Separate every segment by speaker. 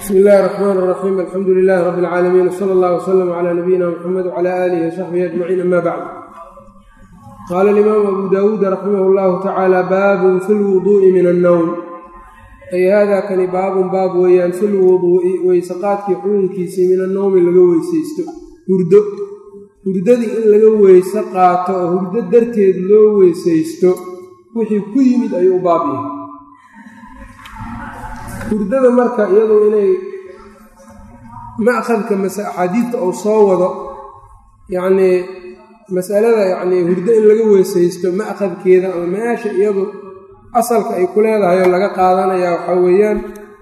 Speaker 1: bsmi illahi raxmaan raxiim alxamdu lilahi rabbi اlcaalamiin wsala allah wslm cla nabiyina mxamed wcla aalihi wsaxbihi ajmaciin ama bacd qaala alimaamu abu dawuud raximah llahu tacaala baabun fi lwuduu'i min annowm ay haadaa kani baabun baab weeyaan fi lwuduu'i weysaqaadkii xugunkiisii min annowmi laga weysaysto hurdo hurdadii in laga weyse qaato oo hurdo darteed loo weysaysto wixii ku yimid ayuu u baab yahay hurdada marka iyadu inay ma'khadka mase axaadiidta uu soo wado yacnii masalada yacnii hurdo in laga weysaysto ma'khadkeeda ama meesha iyadu asalka ay ku leedahay oo laga qaadanayaa waxaa weeyaan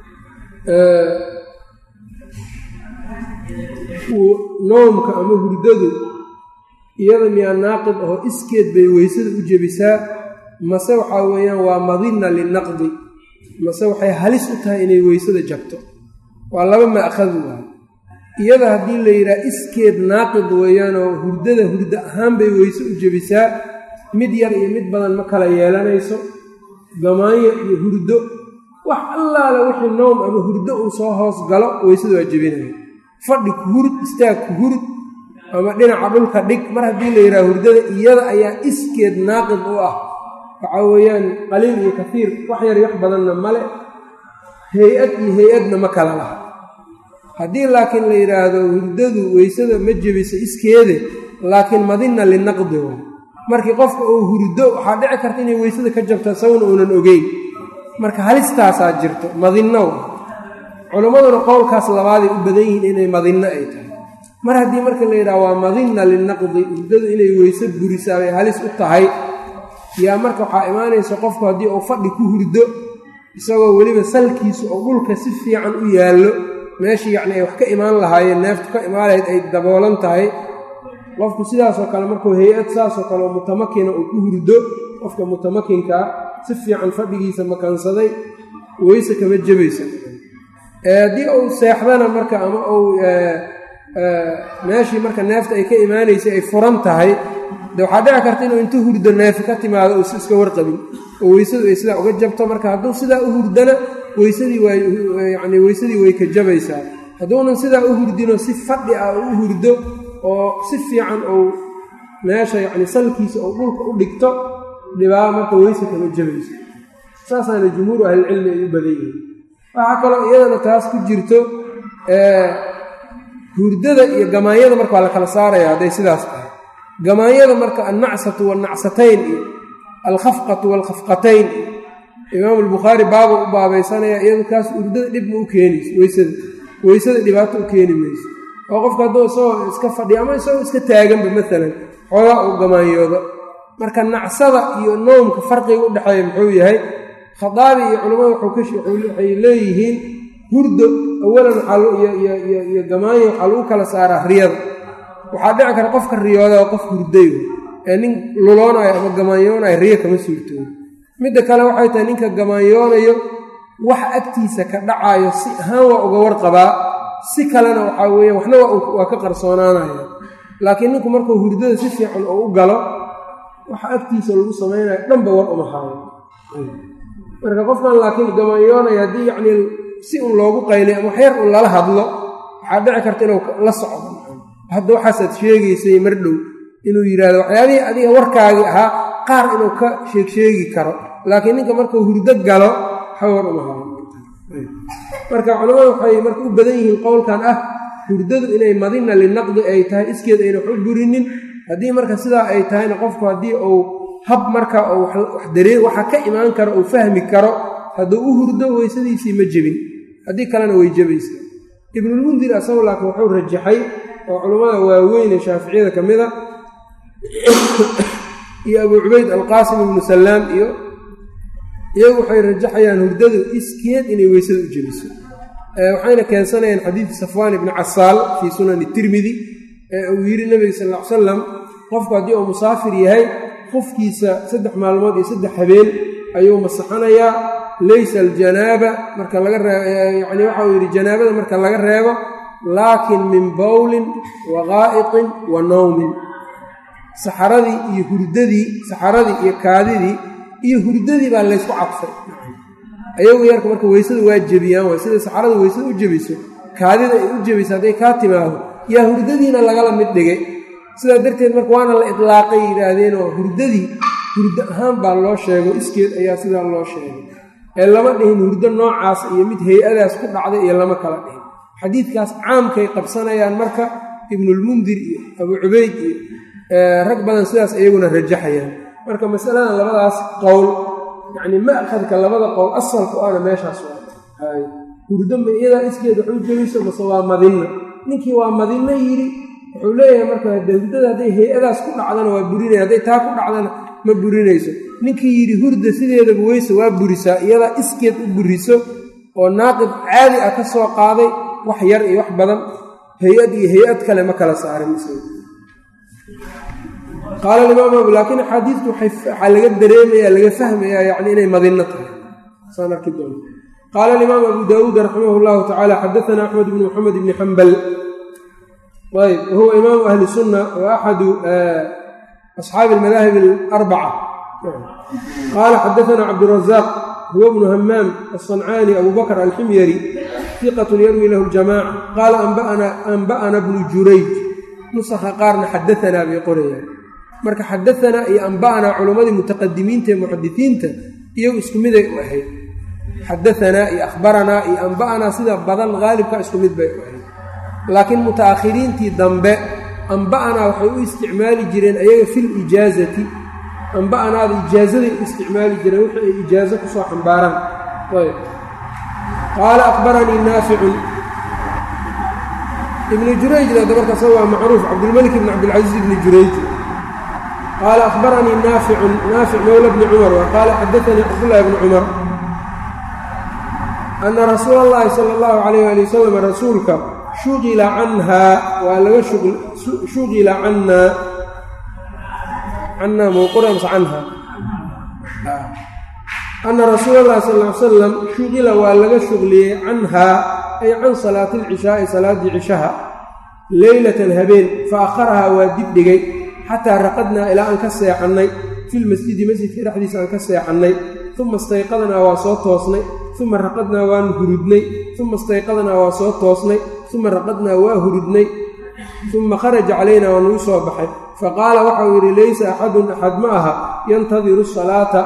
Speaker 1: noomka ama hurdadu iyada miyaa naaqid aho iskeed bay weysada u jebisaa mase waxaa weeyaan waa madinna linaqdi mase waxay halis u tahay inay weysada jabto waa laba ma'khad waay iyada haddii la yidhaha iskeed naaqid weeyaanoo hurdada hurdo ahaan bay weyse u jebisaa mid yar iyo mid badan ma kala yeelanayso gamaanyo iyo hurdo wax allaale wixii nowm ama hurdo uu soo hoos galo weysada waa jebinaya fadhi ku hurud istaag ku hurud ama dhinaca dhulka dhig mar haddii la yidhaha hurdada iyada ayaa iskeed naaqid u ah waxaa weeyaan qaliil iyo kafiir wax yar wax badanna male hay-ad iyo hay-adna ma kala laha haddii laakiin la yidhaahdo hurdadu weysada ma jebisa iskeede laakiin madinna linaqdi way markii qofka uu hurdo waxaa dhici karta inay weysada ka jabto sawna uunan ogeyn marka halistaasaa jirto madinno wa culimmaduna qowlkaas labaaday u badan yihiin inay madinno ay tahay mar haddii marka la yidhaha waa madinna linaqdi hurdadu inay weyse burisaa bay halis u tahay yaa marka waxaa imaanaysa qofku haddii uu fadhi ku hurdo isagoo weliba salkiisu oo dhulka si fiican u yaallo meeshii yacni ay wax ka imaan lahaayeen neeftu ka imaan lahayd ay daboolan tahay qofku sidaasoo kale markuu hay-ad saasoo kale oo mutamakina uu ku hurdo qofka mutamakinkaa si fiican fadhigiisa makansaday weyse kama jebaysa haddii uu seexdana marka ama uu meeshii marka neefta ay ka imaanaysay ay furan tahay de waxaa dhici karta inuu inta hurdo neefi ka timaado uusa iska warqabin oo weysadu ay sidaa uga jabto marka hadduu sidaa u hurdana weysadii waayani weysadii way ka jabaysaa hadduunan sidaa u hurdino si fadhi ah u hurdo oo si fiican uu meesha yacni salkiisa oo dhulka u dhigto dhibaa marka weyse kama jabayso saasaana jumhuuru ahlilcilmi ay u badan yihiin waxaa kaloo iyadana taas ku jirto hurdada iyo gamaanyada marka waa la kala saaraya hadday sidaas tahay gamaanyada marka annacsatu waannacsatayn iyo alkhafqatu waalkhafqatayn imaamu albukhaari baaba u baabaysanaya iyadu kaas hurdada dhib ma u keenayso weysada weysada dhibaato u keeni mayso oo qofka hadduu isagoo iska fadhiyo ama isagoo iska taaganba maalan xoogaa uu gamaanyoodo marka nacsada iyo noomka farqiga u dhexeeya muxuu yahay khadaabi iyo culimmada waxay leeyihiin hurdo awalan iyo gamaanyo waxaa lagu kala saaraa riyada waxaa dhici kara qofka riyooda oo qof hurday ee nin luloonayo ama gamaanyoonayo riyo kama suurtooyo midda kale waxay tahay ninka gamaanyoonayo wax agtiisa ka dhacaayo si ahaan waa uga warqabaa si kalena waxaa weeye waxna waa ka qarsoonaanaya laakiin ninku markuu hurdada si fiican oo u galo waxa agtiisa lagu samaynayo dhanba war uma haayo marka qofkan laakiin gamaanyoonaya haddii yacnii si un loogu qaylay ama waxyar un lala hadlo waxaa dhici karta inuu la socdo hadda waxaasaad sheegaysay mar dhow inuu yidhaahdo waxyaabihii adiga warkaagii ahaa qaar inuu ka sheegsheegi karo laakiin ninka markuu hurdo galo xawar uma hayo marka culamadu waxay marka u badan yihiin qowlkan ah hurdadu inay madina linaqdi ay tahay iskeed ayna wax u burinin haddii marka sidaa ay tahayna qofku haddii uu hab marka uu wax daree waxa ka imaan karo uu fahmi karo hadduu u hurdo weysadiisii ma jebin haddii kalena way jebaysa ibnulmundir asagu laakiin wuxuu rajaxay oo culammada waaweyne shaaficiyada ka mid a iyo abuu cubayd alqaasim ibnu sallaam iyo iyagu waxay rajaxayaan hurdadu iskeed inay weysada u jebiso waxayna keensanayaan xadiidi safwaan ibni casaal fii sunani tirmidi ee uu yidhi nebiga sal ll ly salam qofku haddii uu musaafir yahay qofkiisa saddex maalmood iyo saddex habeen ayuu masaxanayaa laysa aljanaaba marka laga reeyani waxa uu yidhi janaabada marka laga reebo laakin min bowlin wa qaa'iqin wa nawmin saxaradii iyo hurdadii saxaradii iyo kaadidii iyo hurdadii baa laysku cadfay ayagu yarka marka weysada waa jebiyaan waay sida saxarada weysada u jebiso kaadida ay u jebiso hadday kaa timaado yaa hurdadiina lagala mid dhigay sidaa darteed marka waana la idlaaqay yidhaahdeenoo hurdadii hurdo ahaan baa loo sheego iskeed ayaa sidaa loo sheegay ee lama dhihin hurdo noocaas iyo mid hay-adaas ku dhacday iyo lama kala dhihin xadiidkaas caamkay qabsanayaan marka ibnulmundir iyo abuu cubayd iyo rag badan sidaas iyaguna rajaxayaan marka masaladan labadaas qowl yacnii ma'khadka labada qowl asalku ana meeshaas waa hurdo ma iyadaa iskeed wax u jebiso mase waa madinna ninkii waa madinno yidhi wuxuu leeyahay marka de hurdada hadday hay-adaas ku dhacdana waa burinaya hadday taa ku dhacdana ma burinayso ninkii yidhi hurda sideedaba weyse waa burisaa iyadaa iskeed u buriso oo naaqib caadi ah ka soo qaaday wax yar iyo wax badan hay-ad iyo hay-ad kale ma kala saarin qaala alimaam abu laakiin axaadiidtu waxaa laga dareemaya laga fahmayaa yacni inay madinno tahay saan arki doona qaala alimaam abu daawuud raximah llahu tacaala xadaana axmed bnu moxamed bni xambal ayb wahuwa imaamu ahli sunna wa axadu asxaabi almadaahib alarbaca qaala xadaana cabdurazaq huwa bnu hamaam alصancaani abu bakr alximyari iqatun yarwi lahu ljamaca qaala anba'ana bnu jurayj nusakha qaarna xadaanaa bay qorayaan marka xadaanaa iyo anba'anaa culammadii mutaqadimiinta ee muxadisiinta iyagu isku miday u ahayd xadaanaa iyo akhbaranaa iyo anba'anaa sida badan haalibka isku mid bay u ahayd laakiin muta'akhiriintii dambe anba'anaa waxay u isticmaali jireen ayaga fil ijaazati anba'anaada ijaazaday u isticmaali jireen wixii ay ijaazo kusoo xambaaraan ayb qaala akhbaranii naaficun ibnu jurayjna dabarkaas waa macruuf cabdilmalik ibn cabdilcasiis ibni jurayj qaala akhbaranii naaficun naafic mowla bni cumar wa qaala xadaanii cabdullahi bni cumar ana rasuula allahi sala allahu calayh ali wasalam rasuulka shuqila canhaa waa laga shuqila cannaa cannaa mowqura mase canha ana rasuula allahi sal ly salam shuqila waa laga shuqliyey canhaa ay can salaati alcishaai salaaddii cishaha leylatan habeen fa akharahaa waa dib dhigay xataa raqadnaa ilaa aan ka seexannay filmasjidi masjidka dhexdiisa aan ka seexannay uma istayqadnaa waa soo toosnay uma raqadnaa waan hurudnay uma istayqadnaa waa soo toosnay uma raqadnaa waa hurudnay uma kharaja calaynaa waa nagu soo baxay faqaala waxau yidhi laysa axadun axad ma aha yantadiru salaata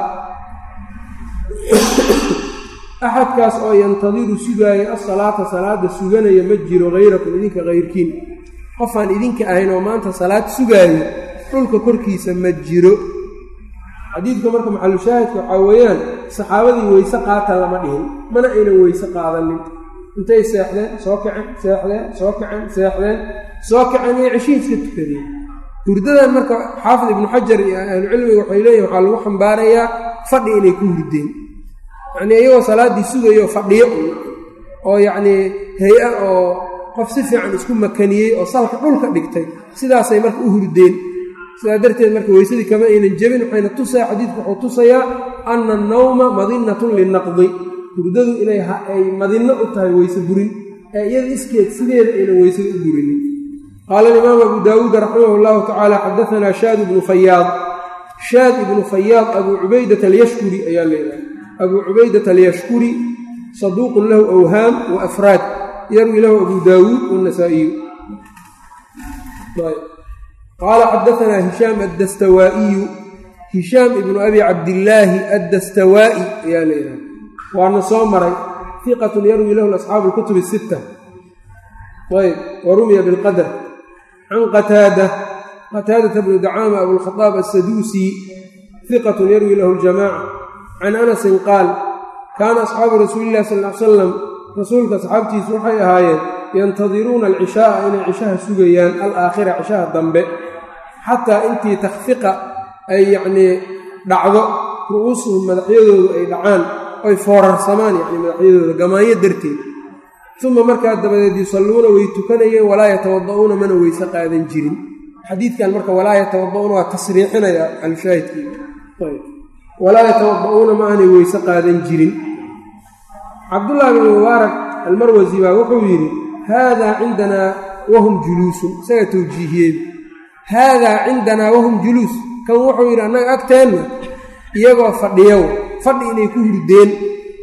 Speaker 1: axadkaas oo yantadiru sugaaya asalaata salaada suganaya ma jiro hayrakum idinka hayrkiin qofaan idinka ahayn oo maanta salaad sugaayo dhulka korkiisa ma jiro xadiidka marka maxalushaahidka waxaa weeyaan saxaabadii weyse qaata lama dhihin mana aynan weyse qaadanin intay seexdeen soo kaceen seexdeen soo kaceen seexdeen soo kaceen iyo ceshihii iska tukadeen hurdadan marka xaafid ibnu xajar iyo ahlucilmiga waxay leeyihin waxaa lagu xambaarayaa fadhi inay ku hurdeen yacnii iyagoo salaaddii sugayo fadhiyo oo yacnii hay-a oo qof si fiican isku makaniyey oo salka dhulka dhigtay sidaasay marka u hurdeen sidaa darteed marka weysadii kama aynan jebin waxayna tusaya xadiidku wuxuu tusayaa ana annawma madinatun linaqdi hurdadu inay ay madinno u tahay weyse burin ee iyada iskeed sideeda aynan weysada u burinin qaala alimaamu abu daawuud raximah llahu tacaala xadaanaa shaad ibnu fayaad shaad ibnu fayaad abuu cubaydata alyashkuri ayaa leedahay abuu cubaydata alyashkuri saduuqun lahu awhaam wa afraad yarwi lahu abu daawuud wannasaa'iyu qaala xadaanaa hishaam addastawaa'iyu hishaam ibnu abi cabdillaahi addastawaa'i ayaa leedahay waana soo maray iqatun yarwi lahu asxaabu lkutub sitta ayb wa rumiya bilqadr can qataada qataadata bnu dacaama abulkhadaab assaduusi iqatun yarwi lahu ljamaaca can anasin qaal kaana asxaabu rasuuli illahi sal l salam rasuulka asxaabtiisu waxay ahaayeen yantadiruuna alcishaaa inay cishaha sugayaan alaakhira cishaha dambe xataa intii takhfiqa ay yacnii dhacdo ru'uusuhum madaxyadoodu ay dhacaan oy foorarsamaan yacni madaxyadooda gamaanyo darteed uma markaa dabadeed yusalluuna way tukanayeen walaa yatawada'uuna mana weyse qaadan jirin xadiidkan marka walaa yatawada'uuna waa tasriixinaya alshaahidkii walaa yatawada'uuna ma aanay weyse qaadan jirin cabdullaahi bn mubaarak almarwasi baa wuxuu yidhi haadaa cindanaa wahum juluusun isagaa towjiihiyey haadaa cindanaa wahum juluus kan wuxuu yidhi annaga agteenna iyagoo fadhiyow fadhi inay ku hurdeen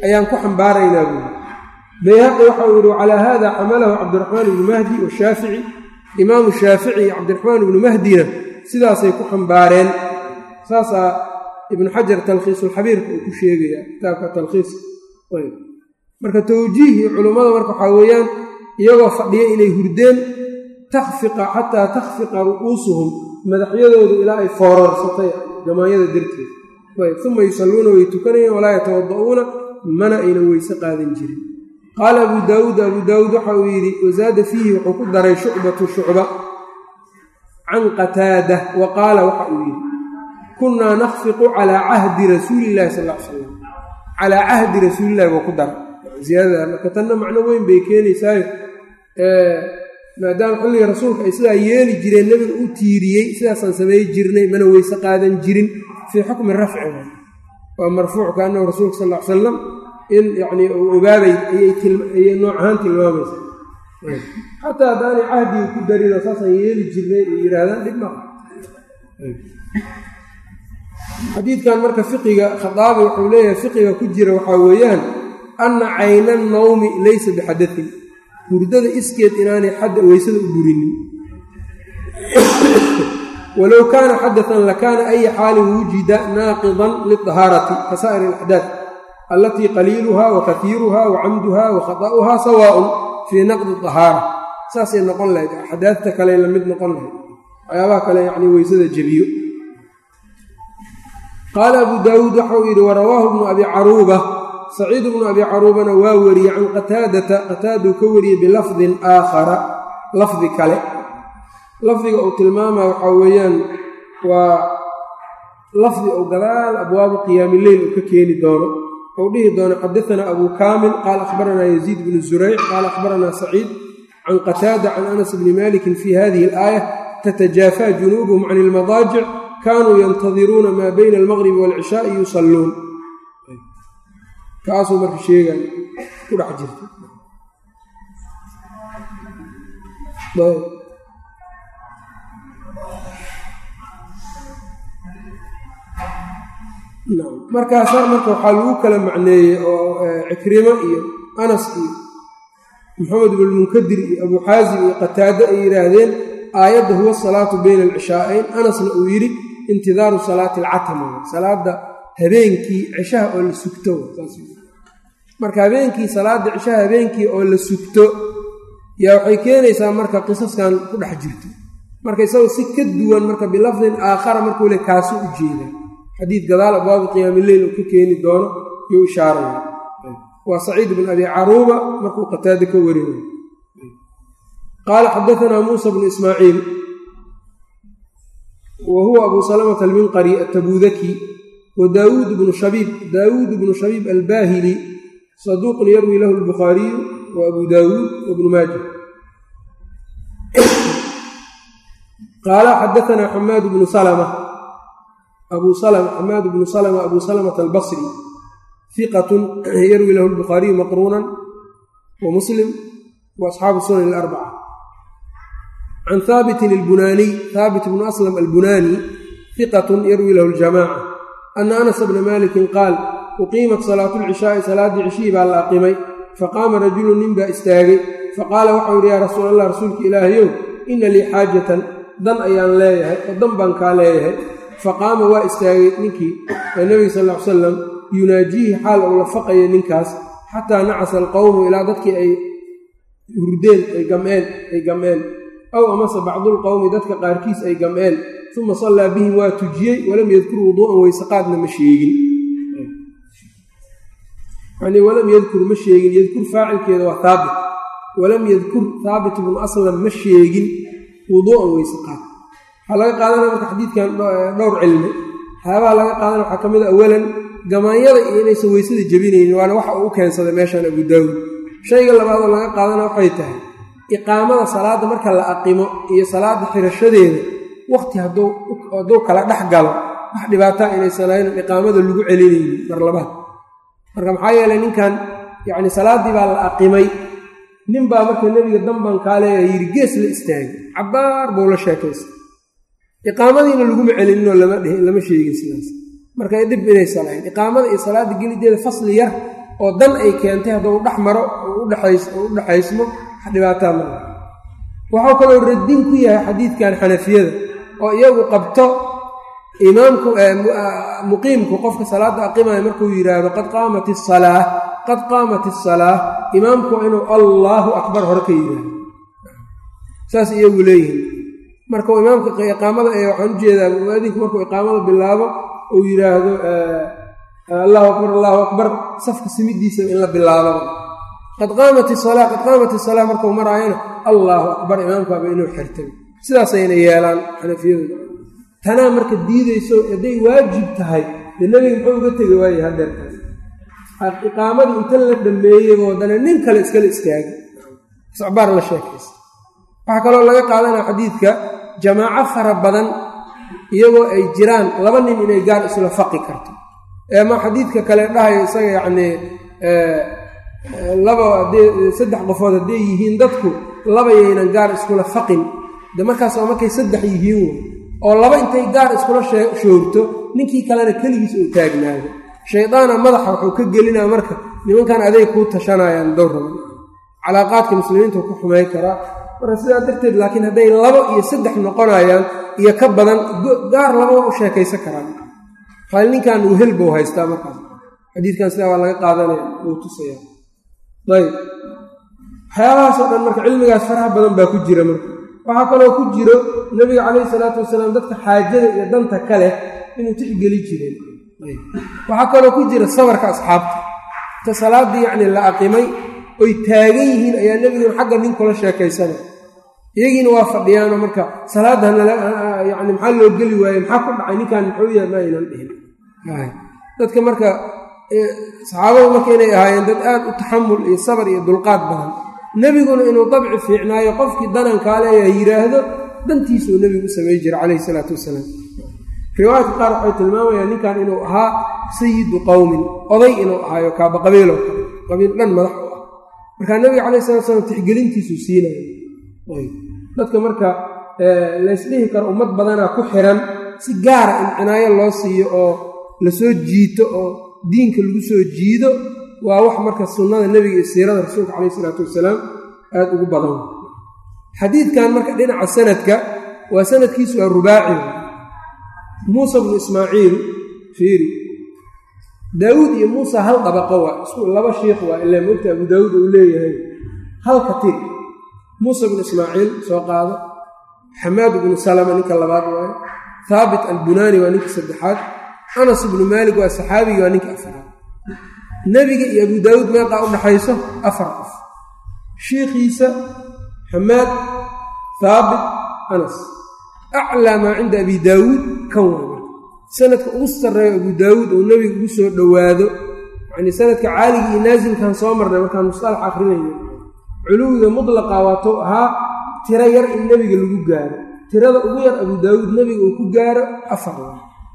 Speaker 1: ayaan ku xambaaraynaa buuri bayhaqi waxa uu yidhi wacalaa hada xamalahu cabdiraxmaan ibnu mahdi washaafici imaamu shaafici iyo cabdiraxmaan ibnu mahdina sidaasay ku xambaareen saasaa ibnu xajar talkhiisulxabiirka uu ku sheegaya kitaabka talkhiis marka tawjiihii culummada marka waxaa weeyaan iyagoo fadhiya inay hurdeen takfiqa xataa takhfiqa ru'uusuhum madaxyadoodu ilaa ay foorarsatay jamaanyada darteed uma yusalluuna way tukanayeen walaa yatawada'uuna mana aynan weyse qaadan jirin qaala abuu daawuud abuu daawuud waxa uu yidhi wasaada fiihi wuxuu ku daray shucbatu shucba can qataada wa qaala waxa uu yidhi kunnaa nakhfiqu calaa cahdi rasuulillahi sal l salam calaa cahdi rasuulillahi buu ku daray ziyaadada marka tanna macno weyn bay keenaysaayo maadaama xilliga rasuulka ay sidaa yeeli jireen nebiga u tiiriyey sidaasaan samey jirnay mana weyse qaadan jirin fii xukmi rafci waa marfuuc kaanahu rasuulka sal l salam in yacnii uu ogaabay ayay nooc ahaan tilmaamaysa xataa haddaanay cahdiga ku darinoo saasaan yeeli jirnay ay yidhaahdaan dhib maa xadiidkan marka fiqiga khadaabi wuxuu leeyahay fiqiga ku jira waxaa weeyaan anna cayna annawmi laysa bixadatin hurdada iskeed inaanay xadda weysada u burinin walow kaana xadatan lakaana aya xaalin wujida naaqidan lidahaarati ka saa'ir alaxdaad allatii qaliiluha wa kaiiruha wa camduha wa khata'uha sawaaun fii naqdi dahaara saasay noqon lahayd axdaadta kale la mid noqon lahayd waxyaabaha kale yacni weysada jebiyo qaala abuu daawuud waxauu yidhi warawaahu bnu abi caruuba saciid bnu abi caruubana waa wariyey can qataadata qataaduu ka wariyey bilafdin aakhara lafdi kale lafdiga uu tilmaama waxaa weeyaan waa lafdi ou gadaal abwaabu qiyaami leyl uu ka keeni doono ou dhihi doono xadaanaa abuu kaamil qaala akhbaranaa yaziid bnu zurayc qaala akhbaranaa saciid can qataada can anas bni malikin fi hadihi alaaya tatajaafaa junuubuhum can ilmadaajic kaanuu yantadiruuna maa bayna almaqribi waalcishaai yusalluun kaasuu marka sheegan ku dhex jirta markaasaa marka waxaa lagu kala macneeyey oo cikrimo iyo anas iyo maxamed ibnulmunkadir iyo abuu xaasim iyo qataado ay yidhaahdeen aayadda huwa salaatu bayna alcishaa'ayn anasna uu yidhi intidaaru salaati alcatama salaada habeenkii cishaha oo la sugto marka habeenkii salaada cishaha habeenkii oo la sugto yaa waxay keenaysaa marka qisaskan ku dhex jirto marka isagoo si ka duwan marka bilafdin aakhara markuu le kaasu u jeeda xadiid gadaal abwaabu qiyaami leyl uu ka keeni doono yuu ishaaraya waa saciid bn abi caruuba markuu qataada ka warinayo qaala xadaanaa muusa bnu ismaaciil wa huwa abu salamata alminqari atabudaki wa daawuud bnu shabiib daawuud bnu shabiib albaahili saduuqun yarwi lahu albukhaariyu wa abu daawuud wabnu maaja qaala xadaanaa xamaad bnu salma abu xamaad bnu salma abu salamata albasri hiqatun yarwi lahu albukhaariyu maqruunan wa muslim wa asxaabu sunan alarbaca can haabitin albunaaniy haabit bnu aslam albunaani hiqatun yarwi lahu aljamaaca ana anasa bna malikin qaal uqiimat salaatu lcishaai salaaddii cishihii baa la aqimay faqaama rajulun nin baa istaagay faqaala waxau yidhi yaa rasuul allah rasuulka ilaahayow ina lii xaajatan dan ayaan leeyahay oo dan baan kaa leeyahay faqaama waa istaagay ninkii ee nebiga sal ll ly salam yunaajiihi xaal ou la faqaya ninkaas xataa nacasa alqowmu ilaa dadkii ay hurdeen ay gam'een ay gam'een aw amase bacdulqowmi dadka qaarkiis ay gam'een uma sallaa bihim waa tujiyey walam yadkur wuduu'an weysaqaadna ma sheegin yanii walam yadkur ma sheegin yadkur faacilkeeda waa haabit walam yadkur haabit bnu aslam ma sheegin wuduu'an weysaqaad waxaa laga qaadanaya marka xadiidkan dhowr cilmi waxyaabaha laga qaadanaya waxaa ka mid a awalan gamaanyada iyo inaysan weysada jebinaynin waana waxa uu u keensaday meeshan abu daawuud shayga labaadoo laga qaadana waxay tahay iqaamada salaadda marka la aqimo iyo salaadda xirashadeeda waqti hadduu kala dhex galo wax dhibaataa inaysan aynan iqaamada lagu celinaynin mar labaad marka maxaa yeelay ninkan yacni salaaddii baa la aqimay nin baa marka nebiga danbaan kaa leeyahay yidhi gees la istaagay cabbaar buu la sheekaystay iqaamadiina laguma celininoo lama sheegin sidaas marka dhib inaysan ahayn iqaamada iyo salaadda gelideeda fasli yar oo dan ay keentay hadduu dhex maro u dhexaysmo dhibaataa ma waxuu kaloo radin ku yahay xadiidkan xanafiyada oo iyagu qabto imaamku muqiimku qofka salaadda aqimaya markuu yidhaahdo qad qaamat isalaa qad qaamat isalaa imaamku waa inuu allaahu akbar hore ka yidhaahdo saas iyagu leeyihin markau imaamka iqaamada ee waxaan ujeedaa muadinku markuu iqaamada bilaabo uu yidhaahdo allahu akbar allahu akbar safka simidiisa in la bilaabo qad qaamat isalaa qad qaamat isalaa markuu maraayana allaahu akbar imaamkaaba inuu xirtay sidaasayna yeelaan xanafiyadu tanaa marka diidayso hadday waajib tahay dee nebiga muxuu uga tegi waayey hadeertaas iqaamadii inta la dhameeyey haddana nin kale iskala istaagay socbaar la sheekaysa waxaa kaloo laga qaadanaya xadiidka jamaaco fara badan iyagoo ay jiraan laba nin inay gaar isla faqi karto eema xadiidka kale dhahayo isaga yacnii laba haddee saddex qofood hadday yihiin dadku laba yaynan gaar iskula faqin de markaas waa markay saddex yihiin wey oo laba intay gaar iskula shoogto ninkii kalena keligiis uu taagnaado shaydaana madaxa wuxuu ka gelinaa marka nimankan aday kuu tashanayaan dowraba calaaqaadka muslimiintu ku xumayn karaa marka sidaa darteed laakiin hadday labo iyo saddex noqonayaan iyo ka badan gaar laba waa u sheekaysan karaan xaal ninkan wehel buu haystaa markaas xadiidkan sidaa waa laga qaadanaya wuu tusaya ayb waxyaabahaasoo dhan marka cilmigaas faraha badan baa ku jira marka waxaa kaloo ku jiro nebiga calayhi salaatu wasalaam dadka xaajada iyo danta kale inuu tixgeli jireen waxaa kaloo ku jira sabarka asxaabta inta salaaddii yacni la aqimay oy taagan yihiin ayaa nebiguna xagga nin kula sheekaysana iyagiina waa fadhiyaanoo marka salaadda yani maxaa loo geli waaye maxaa ku dhacay ninkan muxuu yahay ma aynan dhihin dadka marka saxaabadu marka inay ahaayeen dad aad u taxamul iyo sabar iyo dulqaad badan nebiguna inuu dabci fiicnaayo qofkii danankaa leeyaha yidhaahdo dantiisuu nebigu u samay jira calayhi salaatu wasalaam riwaayadka qaar waxay tilmaamayaan ninkan inuu ahaa sayidu qowmin oday inuu ahaayo kaaba qabiiloo kale qabiil dhan madax u ah markaa nebiga calayhi salatu slam tixgelintiisuu siinaya dadka marka laysdhihi karo ummad badanaa ku xiran si gaara in cinaayo loo siiyo oo lasoo jiito oo diinka lagu soo jiido waa wax marka sunnada nebiga iyo siirada rasuulka calayhi isalaatu wasalaam aada ugu badan xadiidkan marka dhinaca sanadka waa sanadkiisu waa rubaaci muusa bnu ismaaciil fiiri daawuud iyo muusa hal dabaqo waa isku laba shiikh waa ilaa mogta abu daawuud uu leeyahay hal katiir muusa bnu ismaaciil soo qaado xamaad bnu salama ninka labaad waaye haabit albunaani waa ninka saddexaad anas ibnu maalik waa saxaabigii waa ninka afraad nebiga iyo abu daawuud meeqaa u dhaxayso afar qof shiikhiisa xamaad haabit anas aclaa maa cinda abi daawuud kan waa sanadka ugu sarreeyo abu daawuud uu nebiga ugu soo dhowaado yacnii sanadka caaligii iyo naasilkan soo marnay markaan musalax akrinayno culuwiga mudlaqa waatou ahaa tiro yar in nebiga lagu gaaro tirada ugu yar abu daawuud nebiga uu ku gaaro afar waa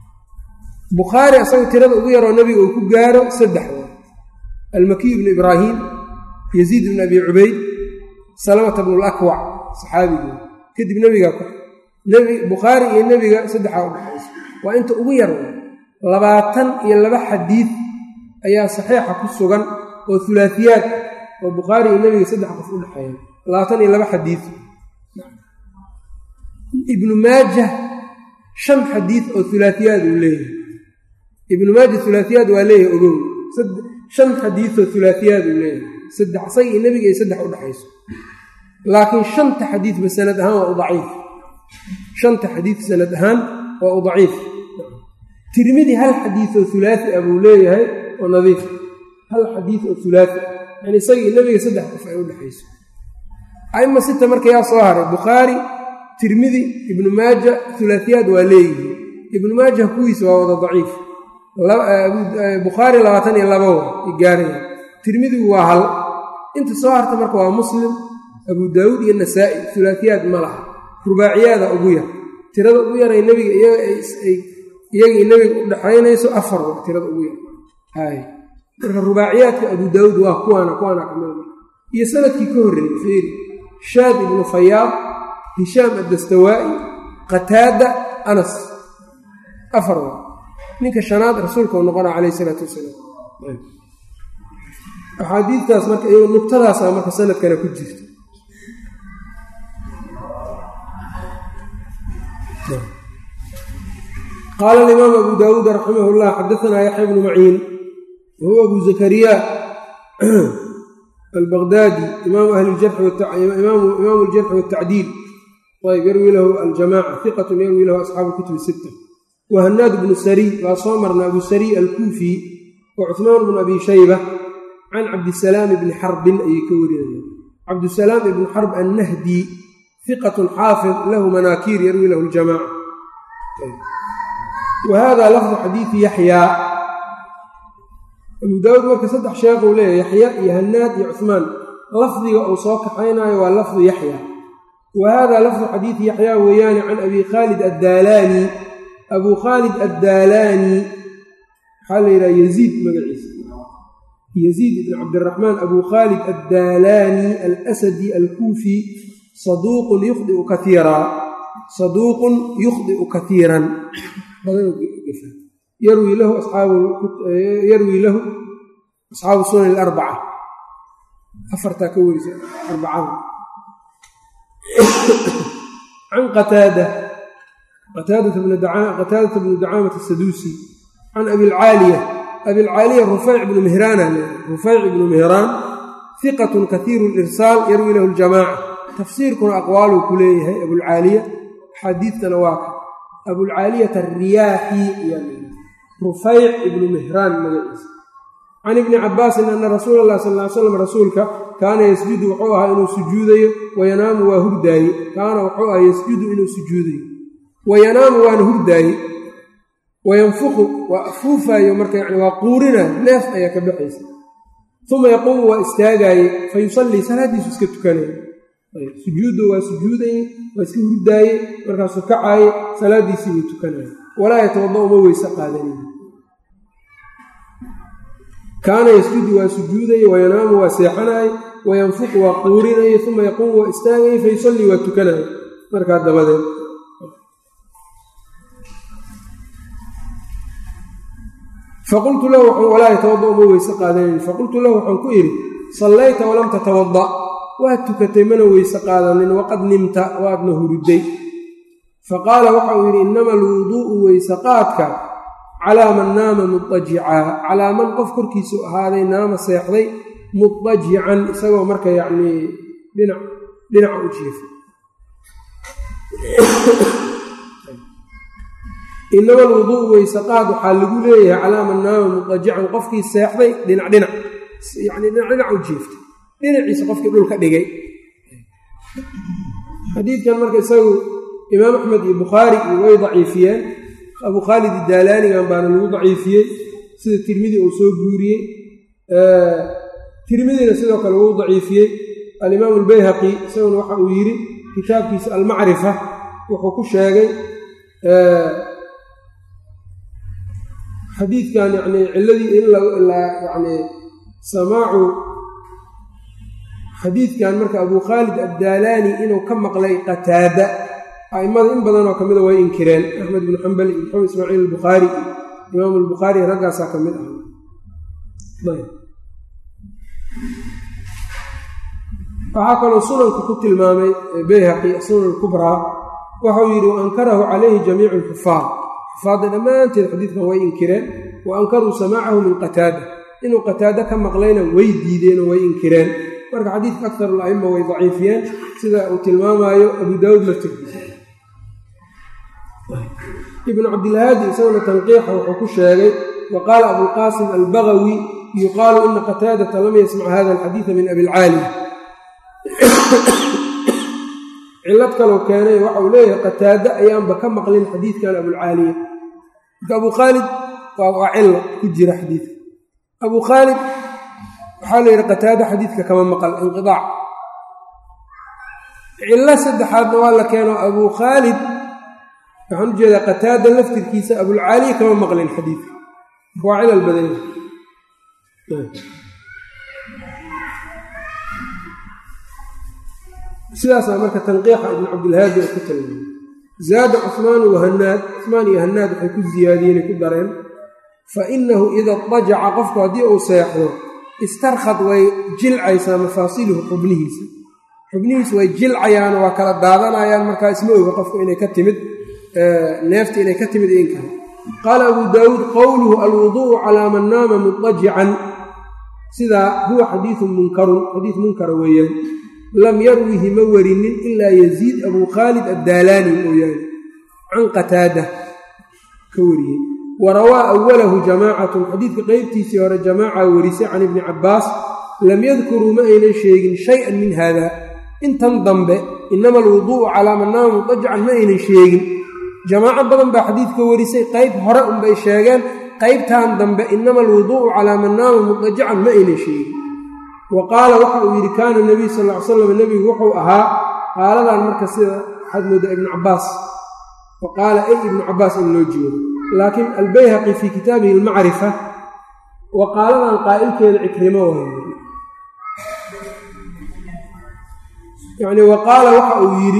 Speaker 1: bukhaari asaga tirada ugu yaroo nebiga uu ku gaaro saddex waa almakiy bnu ibraahim yaziid bnu abi cubayd salamata bnu lakwac saxaabigii kadib nebigaa ku bukhaari iyo nebiga saddexaa u dhaxaysa waa inta ugu yar waa labaatan iyo laba xadiid ayaa saxiixa ku sugan oo hulaahiyaad oo bukhaari iyo nebiga saddex qof u dhexeeya labaatan iyo laba xadiid ibnu maajah shan xadiid oo hulaahiyaad uu leeyahay ibnu maaja hulaahiyaad waa leeyahay ogow shan xadiidoo hulaahiyaad uu leeyahay saddex isaga iyo nebiga ay saddex u dhexayso laakiin shanta xadiidba sanad ahaan waa u daciif shanta xadiid sanad ahaan waa u daciif tirmidi hal xadiidoo hulaahi ah buu leeyahay oo nadiif hal xadiid oo hulaahi ah yani isaga iyo nebiga saddex qof ay u dhexayso aima sita marka yaa soo haray bukhaari tirmidi ibnu maaja hulaahiyaad waa leeyihi ibnu maaja kuwiisa waa wada daciif bukhaari labaatan iyo laba wa gaaraya tirmidigu waa hal inta soo harta marka waa muslim abu daawuud iyo nasaa'i hulaahiyaad ma laha rubaaciyaada ugu yar tirada ugu yaray nebiga iyagii nebiga u dhexaynayso afar wa tirada ugu yar hay marka rubaaciyaadka abu daawuud waa kuwaana kuwaana kamida iyo sanadkii ka horreeyey fiiri shaad ibnu fayaad hishaam addastawaa'i qataada anas afar wa ninka shanaad rasuulka u noqona calayh isalaatu wasalaam axaadiidtaas marka iyagoo nugtadaasa marka sanadkana ku jirta qaala alimaam abu daawuud raximah llah xadaanaa yaxya bnu maciin wahuwa abu zakariya albaqdaadi imaamu ahli imaamu aljarxi waatacdiil ayb yarwi lahu aljamaca iqatun yarwi lahu asxaabu kutubi sita wa hanaad bnu sariy waa soo marna abu sariy alkuufi wa cuhmaan bnu abi shayba can cabdisalaam ibni xarbin ayay ka warinayaan cabdisalaam ibnu xarb annahdi iqatun xaafid lahu manaakiir yarwi lahu ljamaca wa hada lafdu xadiidi yaxyaa abu daawuud marka saddex sheekhuu leeyahy yaxya iyo hanaad iyo cuhmaan lafdiga uu soo kaxaynaayo waa lafdu yaxya wa hada lafdu xadiidi yaxyaa weeyaane can abi khaalid addaalaani abuu khaalid addaalaani waxaa la yidhaha yaziid magaciisa yaziid ibn cabdiraxmaan abu khaalid addaalaani alasadi alkuufi saduuqun yukhdiu kaiiraa saduuqun yukhdi'u kaiiran yarwi lahu yarwi lahu asxaabu sunan alarbaca afartaa ka werisa arbacada can qataada qataadata bnu dacaamata asaduusi can abilcaaliya abilcaaliya rufayc bnu mihraana rufayc ibnu mihraan hiqatun kaiiru lirsaal yarwi lahu ljamaaca tafsiirkuna aqwaaluu ku leeyahay abulcaaliya xadiidkana waa ka abulcaaliyata ariyaaxi rufayc ibnu mihraan magaciisa can ibni cabaasin ana rasuula allah sal ly slam rasuulka kaana yasjudu wuxuu ahaa inuu sujuudayo wayanaamu waa hurdaaye kaana wuxuu ahaa yasjudu inuu sujuudayo wayanaamu waana hurdaaye wayanfuqu waa afuufaayo marka yani waa quurinayo neef ayaa ka baxaysa uma yaquumu waa istaagaaye fa yusallii salaaddiisu iska tukanaya sujuuddu waa sujuudaye waa iska hurdaaye markaasuu kacaaye salaaddiisii buu tukanaya walaa yatawada uma weyse qaadanaya kaana yasjudu waa sujuudaye wayanaamu waa seexanaye wayanfuqu waa quurinaye uma yaquumu waa istaagaye fa yusallii waa tukanaye markaa dabadeed faqultu lahu walaa yatawada uma weyse qaadanayn faqultu lahu waxaan ku idhi sallayta walam tatawada waad tukatay mana weyse qaadanin waqad nimta waadna huriday faqaala waxa uu yidhi innama alwuduu'u weyse qaadka calaa man naama mudajicaa calaa man qof korkiisu ahaaday naama seexday mudajican isagoo marka yacnii dhinac dhinaca u jiifa inama alwuduu'u weyse qaad waxaa lagu leeyahay calaa man naama mudajican qofkii seexday dhinac dhinac yacnii dhinac dhinac u jiiftay dhinaciisa qofkii dhulka dhigay xadiidkan marka isagu imaam axmed iyo bukhaari iyo way daciifiyeen abu khaalid idaalaanigan baana lagu daciifiyey sida tirmidi uu soo guuriyey tirmidina sidoo kale wuu daciifiyey alimaam albayhaqi isaguna waxa uu yidhi kitaabkiisa almacrifa wuxuu ku sheegay xadiidkan yani ciladii in yani samaacu xadiidkan marka abu khaalid addaalaani inuu ka maqlay qataada a'immada in badanoo ka mida way inkireen axmed ibnu xambal iyo maxamed ismaaciil albukhaari iyo imaam albukhaari raggaasaa ka mid ah waxaa kaloo sunanka ku tilmaamay bayhaqi sunan kubraa waxau yidhi wa ankarahu calayhi jamiicu alxufaad xufaadda dhammaanteed xadiidkan way inkireen wa ankaruu samaacahu min qataada inuu qataado ka maqlayna way diideenoo way inkireen marka xadiidka aktar ala'ima way daciifiyeen sida uu tilmaamaayo abu daawuud laftirkiisa ibnu cabdilhaadi isaguna tanqiixa wuxuu ku sheegay wa qaala abulqaasim albagawi yuqaalu ina qataadata lam yasmac hada alxadiida min abilcaali cilad kalou keenay waxa uu leeyahay qataado ayaanba ka maqlin xadiidkan abulcaaliya marka abu khaalid waa cilo ku jira xadiidka abu khaalid waxaa la yidhi qataado xadiidka kama maqal inqidaac cilo saddexaadna waa la keeno abu khaalid waxaan u jeedaa qataada laftirkiisa abulcaaliya kama maqlin xadiidka marka waa cilal badanya sidaasaa marka tanqiixa ibnu cabdilhaadi oo ku tilmaamay zaada cuhmaanu wahanaad cuhmaan iyo hanaad waxay ku ziyaadiyeenay ku dareen fa inahu ida dajaca qofku haddii uu seexdo istarkhad way jilcaysaa mafaasiluhu xubnihiisa xubnihiisa way jilcayaan waa kala daadanayaan markaa isma oga qofku inay ka timid neefta inay ka timid in kale qaala abu daawuud qowluhu alwuduu'u calaa man naama mutajican sidaa huwa xadiidun munkarun xadiid munkara weeyaan lam yarwihi ma warinin ilaa yaziid abuu khaalid addaalaani mooyaane can qataada ka wariyey wa rawaa awalahu jamaacatun xadiidka qeybtiisii hore jamaaca warisay can ibni cabbaas lam yadkuruu ma aynan sheegin shay-an min haada intan dambe inama alwuduu'u calaa man naama mutajican ma aynan sheegin jamaaco badan baa xadiidka warisay qayb hore unbay sheegeen qaybtan dambe inama alwuduu'u calaa man naama mutajican ma aynan sheegin wa qaala waxa uu yidhi kaana nebiy sal ly slam nebigu wuxuu ahaa qaaladan marka sida waxaad moodaa ibnu cabbaas wa qaala ay ibnu cabbaas in loo jeedo laakiin albayhaqi fii kitaabihi almacrifa wa qaaladan qaa'ilkeeda cikrimo waay yani wa qaala waxa uu yidhi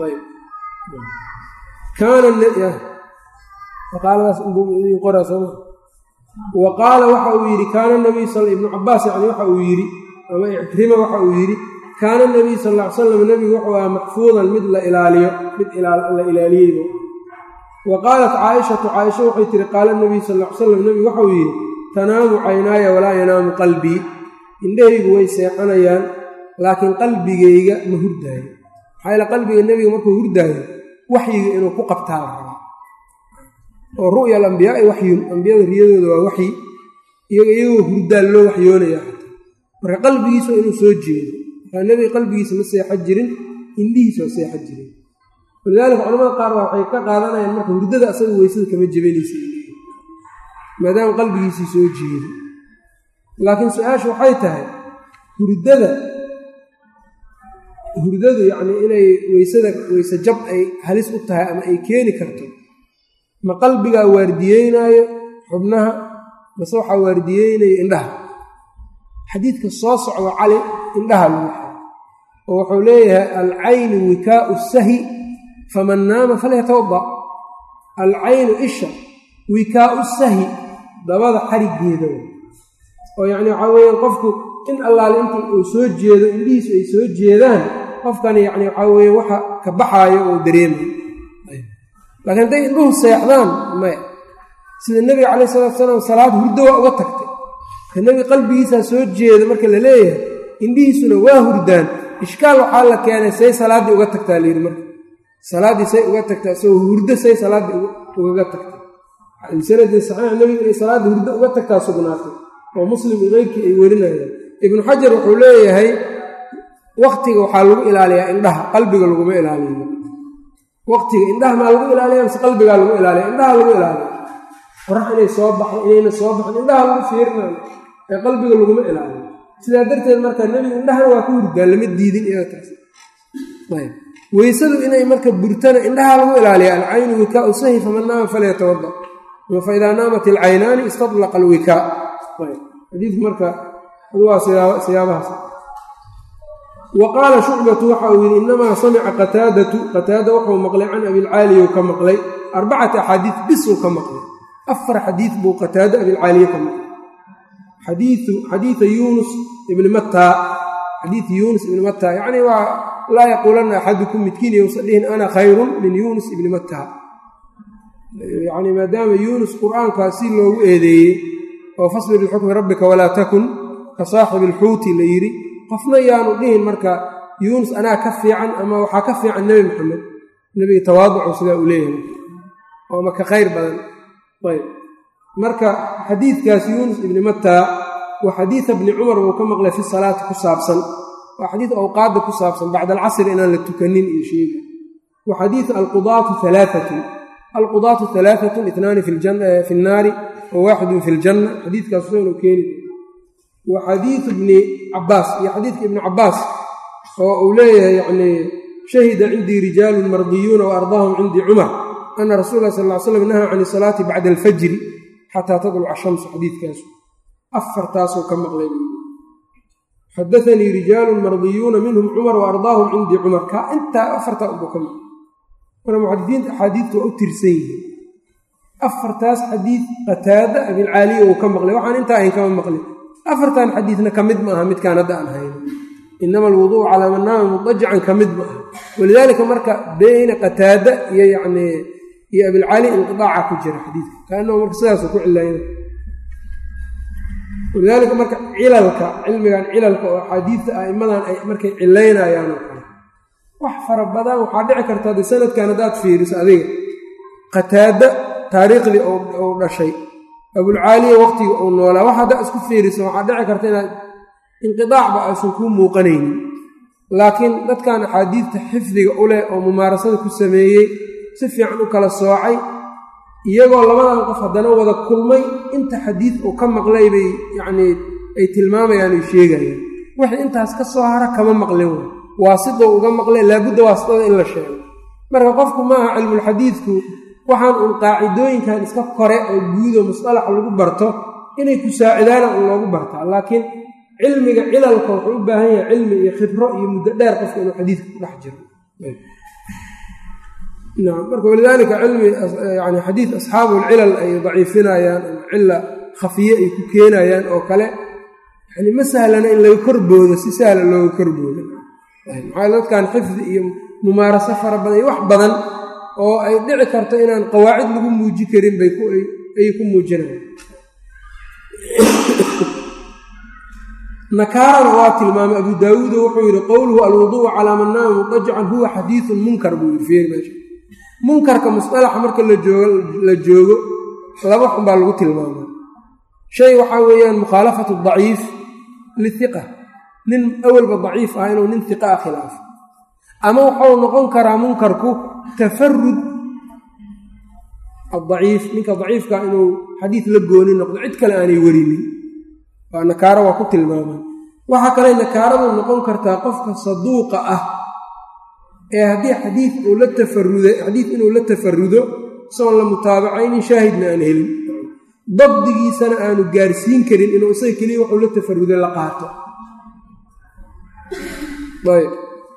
Speaker 1: wa qaala waxa uu yidhi kaana nabiy sal ibnu cabaas yani waxa uu yidhi ama icrima waxa uu yidhi kaana nabiy sal ll ly slam nebigu wuxuu ahaa maxfuudan mid la ilaaliyo mid la ilaaliyeyba wa qaalat caaishatu caaisha waxay tihi qaala nabiy sal ll ly slam nebigu waxauu yidhi tanaamu caynaaya walaa yanaamu qalbii indhahaygu way seexanayaan laakiin qalbigayga ma hurdaayo maxaa yaele qalbiga nebiga markuu hurdaayo waxyiga inuu ku qabtaa la rabaa oo ru'ya alambiyaai waxyun ambiyada riyadooda waa waxyi iyaga iyagoo hurdaa loo waxyoonaya marka qalbigiisa waa inuu soo jeedo markaa nebiga qalbigiisa ma seexan jirin indhihiisa waa seexan jirin walidaalika culamada qaar baa waxay ka qaadanayaan marka hurdada asaga weysada kama jebanaysa maadaama qalbigiisii soo jeedo laakiin su-aasha waxay tahay hurdada hurdadu yacnii inay weysada weyse jab ay halis u tahay ama ay keeni karto ma qalbigaa waardiyeynaayo xubnaha mase waxaa waardiyeynaya indhaha xadiidka soo socdo cali indhaha lagu xiro oo wuxuu leeyahay alcaynu wikaau sahi faman naama falyatawada alcaynu isha wikaau sahi dabada xariggeeda oo yacni waxaa weeyaan qofku in allaale inta uu soo jeedo indhihiisu ay soo jeedaan qofkani yacni waxaa weeye waxa ka baxaayo oo dareemayo laakiin hadday indhuhu seexdaan maya sida nebiga calayh salatu salaam salaad hurdo waa uga tagtay marka nebiga qalbigiisaa soo jeeda marka la leeyahay indhihiisuna waa hurdaan ishkaal waxaa la keenay say salaaddii uga tagtaa layidhi marka salaaddii say uga tagtaa isagoo hurdo say salaaddii ugaga tagtay sanadii saxiix nebiga inay salaadda hurdo uga tagtaa sugnaatay oo muslim iyo keyrkii ay werinayaan ibnu xajar wuxuu leeyahay waktiga waxaa lagu ilaaliyaa indhaha qalbiga laguma ilaaliyo waqtiga indhaha maa lagu ilaaliya mise qalbigaa lagu ilaaliya indhaha lagu ilaaliya qorax inay soo baxdo inayna soo baxin indhaha lagu fiirinayo ee qalbiga laguma ilaaliyo sidaa darteed marka nebigu indhahana waa ku hurdaan lama diidin iyaga taas ayb weysadu inay marka burtana indhaha lagu ilaaliya alcaynu wikaau sahi faman naama falyatawada fa idaa naamat ilcaynaani istadlaqa alwikaa xadiidku marka waa siyaabahaas wa qaala shucbatu waxa uu yidhi inamaa samica qataadatu qataada wuxuu maqlay can abilcaaliyu ka maqlay arbacati axaadiid bisuu ka maqlay afar xadiid buu qataado abilcaaliye ka maqlay xadiida yuunus ibni mataa xadiid yuunus ibni mataa yacni waa laa yaquulanna axadukum midkiin yousa dhihin ana khayrun min yuunus ibni mataa yacni maadaama yuunus qur'aankaa si loogu eedeeyey oo fasbir lixukmi rabbika walaa takun ka saaxibi alxuuti la yidhi qofna yaanu dhihin marka yuunus anaa ka fiican ama waxaa ka fiican nebi maxamed nebiga tawaaducu sidaa uu leeyahay oo ama ka khayr badan ayb marka xadiidkaas yuunus ibni mataa wa xadiida bni cumar buu ka maqlay fi salaati ku saabsan waa xadiid awqaadda ku saabsan bacda alcasri inaan la tukanin iyo sheega wa xadiidu alqudaatu alaaatun alqudaatu alaaatun itnaani fi nnaari wa waaxidun fi ljanna xadiidkaas usanu keeni wa xadiidu bni cabaas iyo xadiidka ibni cabaas oo uu leeyahay yacni shahida cindii rijaalun mardiyuuna wa ardaahum cindii cumar ana rasuul lah sal ly slam nahaa can isalaati bacda alfajri xataa tadluca shamsu xadiidkaasu afartaasuu ka maqlay xadaanii rijaalun mardiyuuna minhum cumar wa ardaahum cindii cumar kaa intaa afartaa ubuu ka maqlay marka muxadisiinta axaadiidta waa u tirsan yihiin afartaas xadiid qataada abilcaaliya uu ka maqlay waxaan intaa ayn kama maqlin afartan xadiidna ka mid ma aha midkaan hadda aan hayno inama alwuduucu calaa man naama mudajacan ka mid ma aha walidaalika marka beyna qataada iyo yacnii iyo abilcali inqidaaca ku jira xadiidka kaanahu marka sidaasuu ku cilayna walidaalika marka cilalka cilmigan cilalka oo axaadiidta a'immadan ay markay cilaynayaan oo kale wax fara badan waxaa dhici karta haddii sanadkan haddaad fiiriso adiga qataada taariikhdii uu dhashay abulcaaliya waqtiga uu noolaa wax haddaa isku fiiriso waxaa dhici karta inaad inqidaacba aysan kuu muuqanaynin laakiin dadkan axaadiidta xifdiga u leh oo mumaarasada ku sameeyey si fiican u kala soocay iyagoo labadan qof haddana wada kulmay inta xadiid uu ka maqlay bay yacnii ay tilmaamayaan ay sheegayaan wixii intaas ka soo hara kama maqlin way waasidou uga maqlay laabudda waasidada in la sheego marka qofku maaha cilmulxadiidku waxaan uun qaacidooyinkan iska kore oo guudo musalaxa lagu barto inay ku saacidaana un loogu bartaa laakiin cilmiga cilalka wuxuu u baahan yahay cilmi iyo khibro iyo muddo dheer qofka inuu xadiidka ku dhex jiro marka walidaalika cilmi yani xadiid asxaabulcilal ay daciifinayaan ama cila khafiye ay ku keenayaan oo kale yani ma sahlana in laga korboodo si sahla looga korboodo maxaa dadkan xifdi iyo mumaaraso fara badan iyo wax badan oo ay dhici karto inaan qawaacid lagu muuji karin bay ayay ku muujinayan nakaarana waa tilmaamay abu daawuudo wuxuu yidhi qowluhu alwuduucu calaa man naama mudajacan huwa xadiidun munkar buu yidhi fiir meesha munkarka musalaxa marka la joogo laba xun baa lagu tilmaamay shay waxaa weeyaan mukhaalafatu daciif lihiqa nin awalba daciif ah inuu nin hiqa a khilaafo ama wuxuu noqon karaa munkarku tafarud adaciif ninka daciifka inuu xadiid la gooni noqdo cid kale aanay werinin waa nakaaro waa ku tilmaaman waxaa kale nakaaradu noqon kartaa qofka saduuqa ah ee haddii xadiid uu la tafaruday xadiid inuu la tafarudo isagoon la mutaabacaynin shaahidna aan helin dabdigiisana aanu gaarsiin karin inuu isaga keliya wuxuu la tafaruday la qaato ayb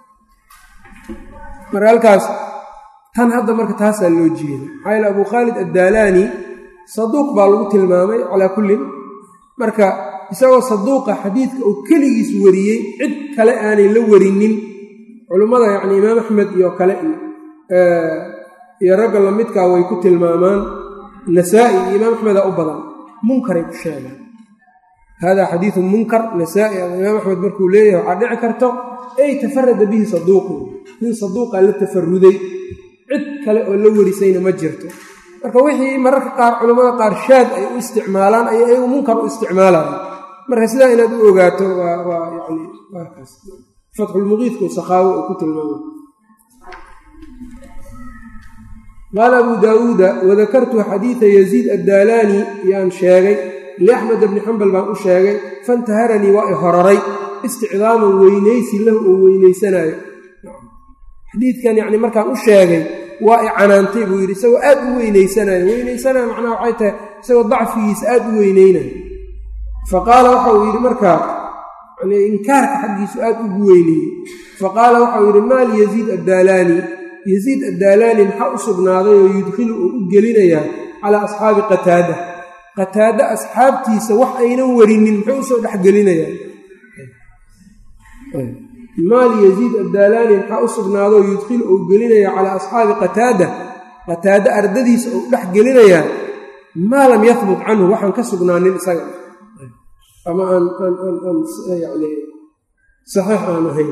Speaker 1: marka halkaas tan hadda marka taasaa loo jeeda maxaa yaele abu khaalid addaalaani saduuq baa lagu tilmaamay calaa kullin marka isagoo saduuqa xadiidka uu keligiis wariyey cid kale aanay la warinin culummada yacni imaam axmed iyo kale iyo ragga lamidkaa way ku tilmaamaan nasaa'i iyo imaam axmeda u badan munkaray ku sheegaan hada xadiidun munkar nasaa'i ama imaam axmed markuu leeyahay waxaa dhici karto ey tafarada bihi saduuqu nin saduuqaa la tafaruday cid kale oo la warisayna ma jirto marka wixii mararka qaar culammada qaar shaad ay u isticmaalaan ay ayagu munkar u isticmaalaan marka sidaa inaad u ogaato waa waa yani waakaas fatxulmuqiidku sakhaawo uu ku tilmaamay qaala abu daawuuda wadakartu xadiida yaziid addaalaani yaan sheegay liaxmed bni xambal baan u sheegay fantaharanii waa i horaray isticdaaman weynaysi lahu oo weynaysanaayo xadiidkan yacni markaan u sheegay waa i canaantay buu yidhi isagoo aad u weynaysanayo weynaysanayo macnaha waxay tahay isagoo dacfigiisa aad u weynaynayo fa qaala waxa uu yidhi markaa yani inkaarka xaggiisu aad ugu weyneeyey fa qaala waxauu yidhi maal yaziid addaalaani yaziid addaalaani maxaa u sugnaaday oo yudkhilu uu u gelinayaa calaa asxaabi qataada qataada asxaabtiisa wax aynan warinin muxuu usoo dhexgelinayaa maal yaziid addaalaani maxaa u sugnaadoo yudkhilu uu gelinayaa calaa asxaabi qataada qataada ardadiisa uu dhex gelinayaa maa lam yahbut canhu waxaan ka sugnaanin isaga ama aan yani saxiix aan ahayn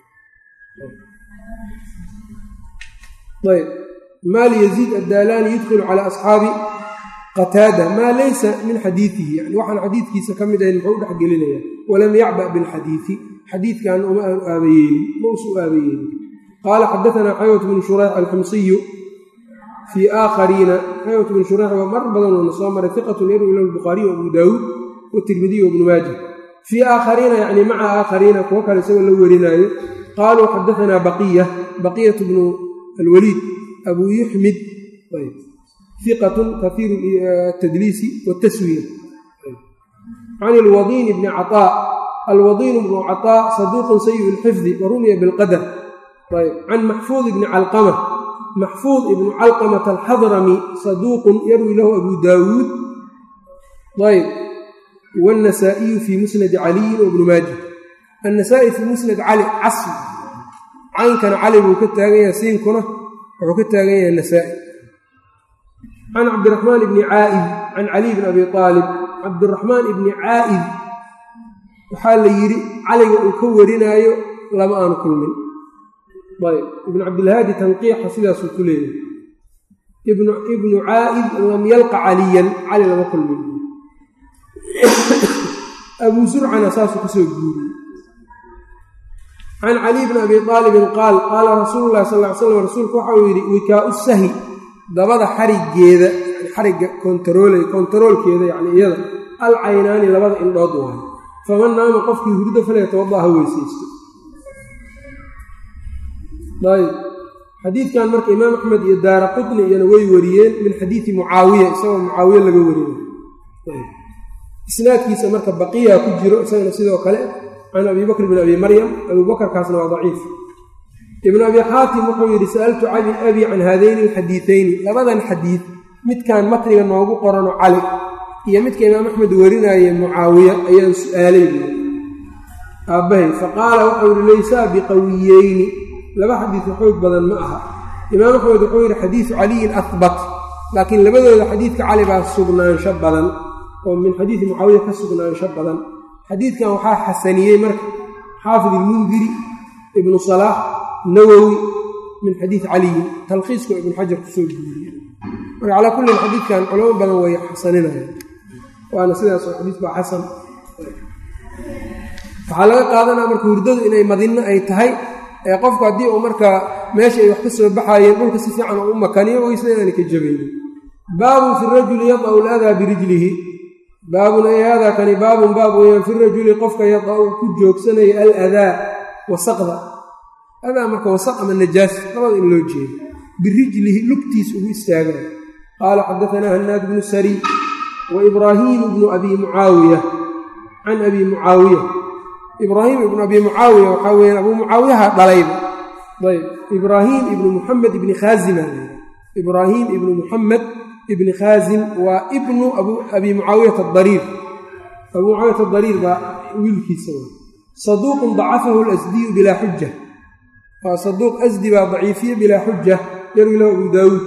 Speaker 1: ayb maal yaziid addaalaani yudkhilu calaa asxaabi qataada maa laysa min xadiidihi yani waxaan xadiidkiisa ka mid ahayn muxuu u dhex gelinayaa walam yacba bilxadiidi xadiidkan uma aanu aabayeelin ma usu aabayeelin qaala xadaanaa xaywat bnu shurayx alxamsiyu fii aakhariina xaywat bnu shurayx waa mar badanuna soo maray iqatun yarwi lahu lbukhaariy abu daawuud watirmidiy wabnu maaja fii aakhariina yacni maca aakhariina kuwo kale isagoo la werinaayo qaaluu xadaanaa baqiya baqiyatu bnu alwaliid abuu yuxmid iqatun kahiiru tadliisi wataswiya can ilwadiini bni caaa alwadiin bnu caطaa saduuqun sayi lxifdi warumiya bilqadar ayb can maxfuud ibni calqama maxfuud ibnu calqamata alxadrami saduuqun yarwi lahu abu daawuud ayb wاnnasaa'iyu fii musnadi caliyin wbnu maaja annasaa'i fii musnad cali casl caynkana cali buu ka taagan yahay siinkuna wuxuu ka taagan yahay nasaa'i can cabdiraxmaan ibni caa'id can caliy bn abi aalib cabdiraxmaan ibni caa'id waxaa la yidhi caliga uu ka warinaayo lama aanu kulmin ayb ibnu cabdilhaadi tanqiixa sidaasuu ku leeyahay ibnu caa'id lam yalqa caliyan cali lama kulmin abuu surcana saasuu kasoo guuriyey can caliy bni abi aalibin qaal qaala rasuulu llahi sal ly slam rasuulku waxa uu yidhi wikaau sahi dabada xarigeeda xarigga kontaroolay kontaroolkeeda yani iyada alcaynaani labada indhood waayo faman naama qofkii hurdo falyatawada ha weysaysto ayb xadiidkan marka imaam axmed iyo daara qutni iyana way wariyeen min xadiidi mucaawiya isagoo mucaawiye laga warinayo isnaadkiisa marka baqiya ku jiro isagana sidoo kale can abi bakr bn abi maryam abu bakrkaasna waa daciif ibnu abi xaatim wuxuu yidhi sa'altu cali abi can haadayni alxadiidayni labadan xadiid midkan matniga noogu qorano cali iyo midka imaam axmed warinaaye mucaawiya ayaan su'aalay buui aabbahay faqaala wuxuu yidhi laysaa biqawiyeyni laba xadiid xoog badan ma aha imaam axmed wuxuu yidhi xadiidu caliyin ahbat laakiin labadooda xadiidka cali baa sugnaansho badan oo min xadiidi mucaawiya ka sugnaansho badan xadiidkan waxaa xasaniyey marka xaafid ilmundiri ibnu salaax nawowi min xadiid caliyin talkhiisku ibnu xajar kusoo guuriye marka calaa kullin xadiidkan culamo badan way xasaninayaan waana sidaasoo xadiis baa xasan waxaa laga qaadanaya marka hurdadu inay madinno ay tahay ee qofku haddii uu markaa meesha ay wax ka soo baxaayeen dhulka si fiican oo u makaniyo weysna inaana ka jabaynin baabun fi rajuli yada'u ladaa birijlihi baabun ay haadaa kani baabun baab weyaan fi rajuli qofka yada'u ku joogsanaya aladaa wasaqda adaa marka wasaq ama najaas labada in loo jeedo birijlihi lugtiis ugu istaagaya qaala xadaanaa hanaad bnu sariy wa ibraahiimu bnu abi mucaawiya can abi mucaawiya ibraahim ibnu abi mucaawiya waxaa weyaan abuu mucaawiyaha dhalayba ayb ibraahim ibnu muxamed ibni khaazima ibraahim ibnu muxamed ibni khaazim waa ibnu abi mucaawiyata adariir abuu mucaawiyata adariir baa wiilkiisa saduuqun dacafahu lasdiyu bilaa xuja waa saduuq asdi baa daciifiye bilaa xuja yarwi lahu abu daawuud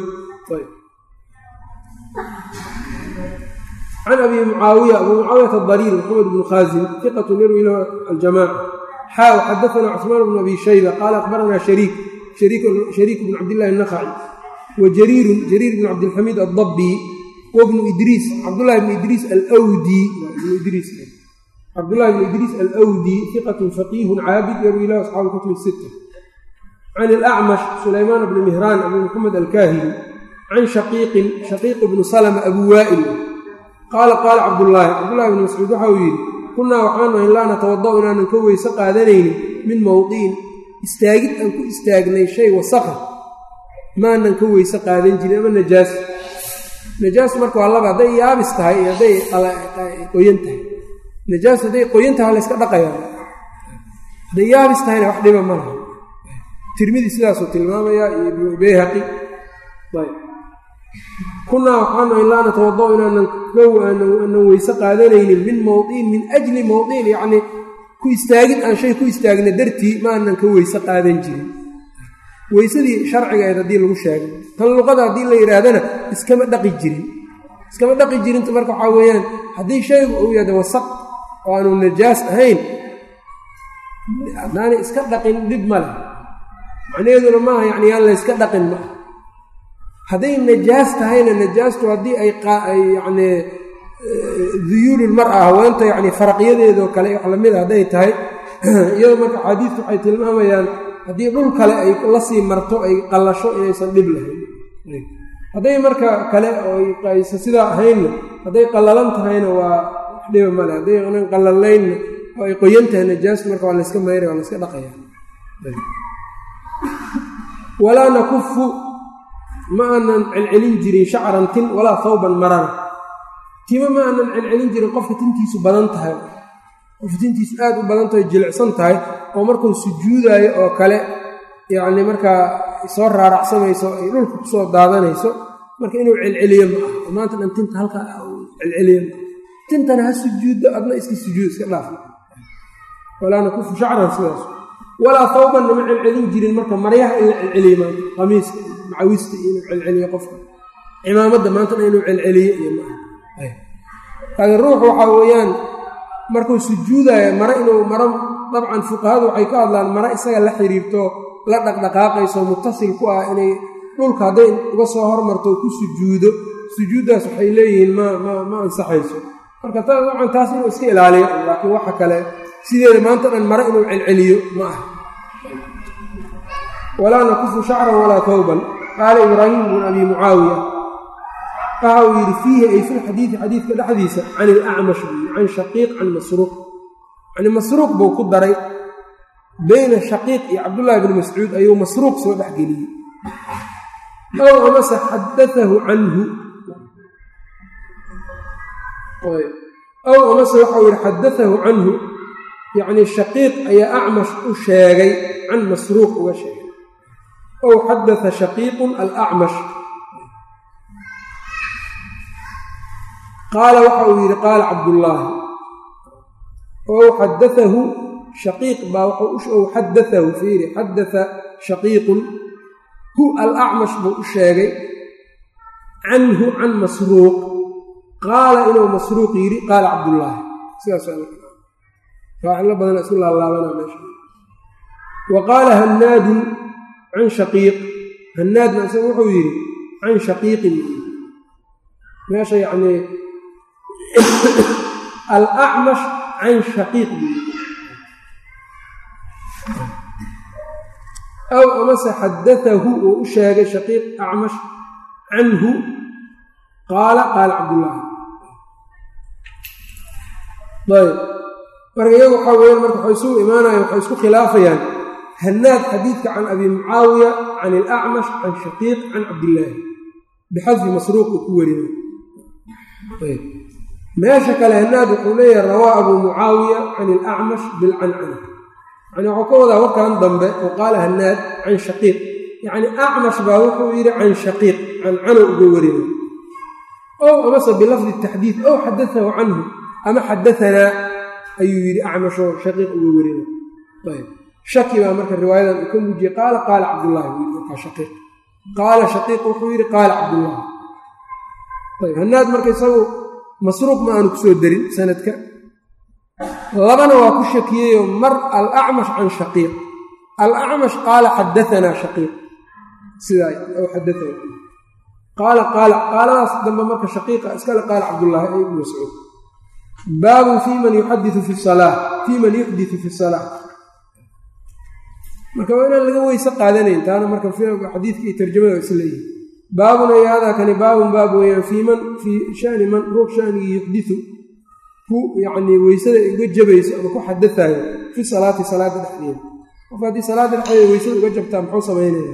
Speaker 1: can abi mucaawiya abuu mucaawiyata adariir maxamed bnu khaazim iqatun yarwi lahu aljamaaca xaaw xadaana cusmaan bnu abi shayba qaala akhbaranaa shariik shariik bnu cabdillahi anakhaci wa jariirun jariir bnu cabdilxamiid addabi wabnu idriis cabdullahi bnu idriis alwdi idriis cabdullahi bnu idriis alwdi iqatun faqiihun caabid yarwi lahu asxaabu kutub sita can ilacmash sulaymaan bni mihraan abu maxamed alkaahili can shaqiiqin shaqiiq bnu salma abu waa'il qaala qaala cabdullaahi cabdullahi bni mascuud waxa uu yidhi kunnaa waxaanu ahayn laa natawada'u inaanan ka weyse qaadanaynin min mowdiin istaagid aan ku istaagnay shay wasaqa maanan ka weyse qaadan jirin ama najaas najaas marka waa laba hadday yaabis tahay iyo hadday qoyan tahay najaas hadday qoyan tahay waa layska dhaqaya hadday yaabis tahayna wax dhiba ma laha tirmidi sidaasuu tilmaamayaa iyo ibnu bayhaqi ayb kunnaa waxaanu ahayn laa natawada'u inaanan aanan weyse qaadanaynin min mowdiin min ajli mowdiin yacnii ku istaagid aan shay ku istaagna dartii maanan ka weyse qaadan jirin weysadii sharcigaeed haddii lagu sheegay tan luqada haddii la yidhaahdana iskama dhaqi jirin iskama dhaqi jirinta marka waxaa weeyaan haddii shaygu uu yahda wasaq oo aanu najaas ahayn haddaanay iska dhaqin dhib ma leh macnaheeduna maaha yacni yaan layska dhaqin ma ah hadday najaas tahayna najaastu haddii ay yacni duyuululmar ah haweenta yacni faraqyadeedoo kale wax lamida hadday tahay iyadoo marka axaadiistu waxay tilmaamayaan haddii dhul kale ay la sii marto ay qallasho inaysan dhib lahayn hadday marka kale aysa sidaa ahaynna hadday qallalan tahayna waa wax dhiba male hadday anan qallalaynna oo ay qoyan tahay najaastu marka waa layska mayra waa layska dhaqaya walaa nakufu ma aanan celcelin jirin shacran tin walaa thawban marana tima ma aanan celcelin jirin qofka tintiisu badan tahay qofka tintiisu aad u badan tahay jilicsan tahay oo markuu sujuudaayo oo kale yacni markaa soo raaracsamayso ay dhulka kusoo daadanayso marka inuu celceliyo ma ah maanta dhan tinta halkaa celceliyo ma tintana ha sujuuddo adna iska sujuud iska dhaaf walaa nakufu shacran sidaas walaa hawbanna ma celcelin jirin marka maryaha in la celceliyo maanta qamiiska macawista iyo inuu celceliyo qofka cimaamadda maantana inuu celceliyo iyo maaha laakiin ruux waxaa weeyaan markuu sujuudaayo mare inuu maro dabcan fuqahadu waxay ka hadlaan mare isaga la xiriirto la dhaqdhaqaaqayso mutasil ku ah inay dhulka hadday uga soo hormarto ku sujuudo sujuuddaas waxay leeyihiin ma ma ma ansaxayso marka dabcan taas inuu iska ilaaliyo laakiin waxa kale sideeda maanta dhan mare inuu celceliyo ma aha walaa nakufu shacran walaa tawban qaala ibraahim bnu abi mucaawiya waxa uu yidhi fiihi ay filxadiidi xadiidka dhexdiisa can ilacmash buyi can shaqiiq can masruuq yani masruuq buu ku daray beyna shaqiiq iyo cabdullaahi bni mascuud ayuu masruuq soo dhexgeliyey ow amase xadaahu canhu ow amase waxau yidhi xadaahu canhu yacnii shaqiiq ayaa acmash u sheegay can masruuq uga sheegay ow xadaa shaqiiqun alacmash qaala waxa uu yidhi qaala cabdullaahi ow xadaahu shaqiiq baa ow xadaahu fiiri xadaa shaqiiqun hu alacmash buu u sheegay canhu can masruuq qaala inuu masruuq yidhi qaala cabdullaahi sidaas faacilo badan isku laalaabana meesha wa qaala hannaadun can shaqiiq hannaadna isaga wuxuu yidhi can shaqiiqin meesha yacnii alacmash can shaqiiq buu yidhi aw amase xadaahu uu u sheegay shaqiiq acmash canhu qaala qaala cabdullaahi ayb marka iyagu waxaa weyaan marka waxay isugu imaanayaan waxay isku khilaafayaan hannaad xadiidka can abi mucaawiya can ilacmash can shaqiiq can cabdillaahi bixadfi masruuq uu ku werina ayb meesha kale hannaad wuxuu leeyahay rawaa abuu mucaawiya can ilacmash bilcancana yani waxuu ka wadaa warkan dambe oo qaala hannaad can shaqiiq yacni acmash baa wuxuu yidhi can shaqiiq cancano uga werina ow amase bilafdi taxdiid ow xadaahu canhu ama xadaanaa ayuu yidhi acmashoo shaqiiq uga werina ayb shaki baa marka riwaayadan uu ka muujiyey qaala qaala cabdullaahi buu yidhi markaa shaqiiq qaala shaqiiq wuxuu yidhi qaala cabdullaahi ayb hannaad marka isagu masruuq ma aanu ku soo darin sanadka labana waa ku shakiyeyoo mar alacmash can shaqiiq alacmash qaala xadaanaa shaqiiq sidaa ow xadaana qaala qaala qaaladaas dambe marka shaqiiqa iskale qaala cabdullaahi ay ibnu mascuud baabun fii man yuxadiu fi salaa fii man yuxditu fi salaa marka waa inaan laga weyse qaadanayn taana marka xadiidka iyo tarjamada is leeyihi baabun ay haadaa kani baabun baab weeyaan fii man fii shani man ruux shanigii yuxditu ku yacnii weysada uga jabayso ama ku xadaayo fi salaati salaada dhexdeeda qof haddii salaada dhexdeeda weysada uga jabtaa muxuu samaynaya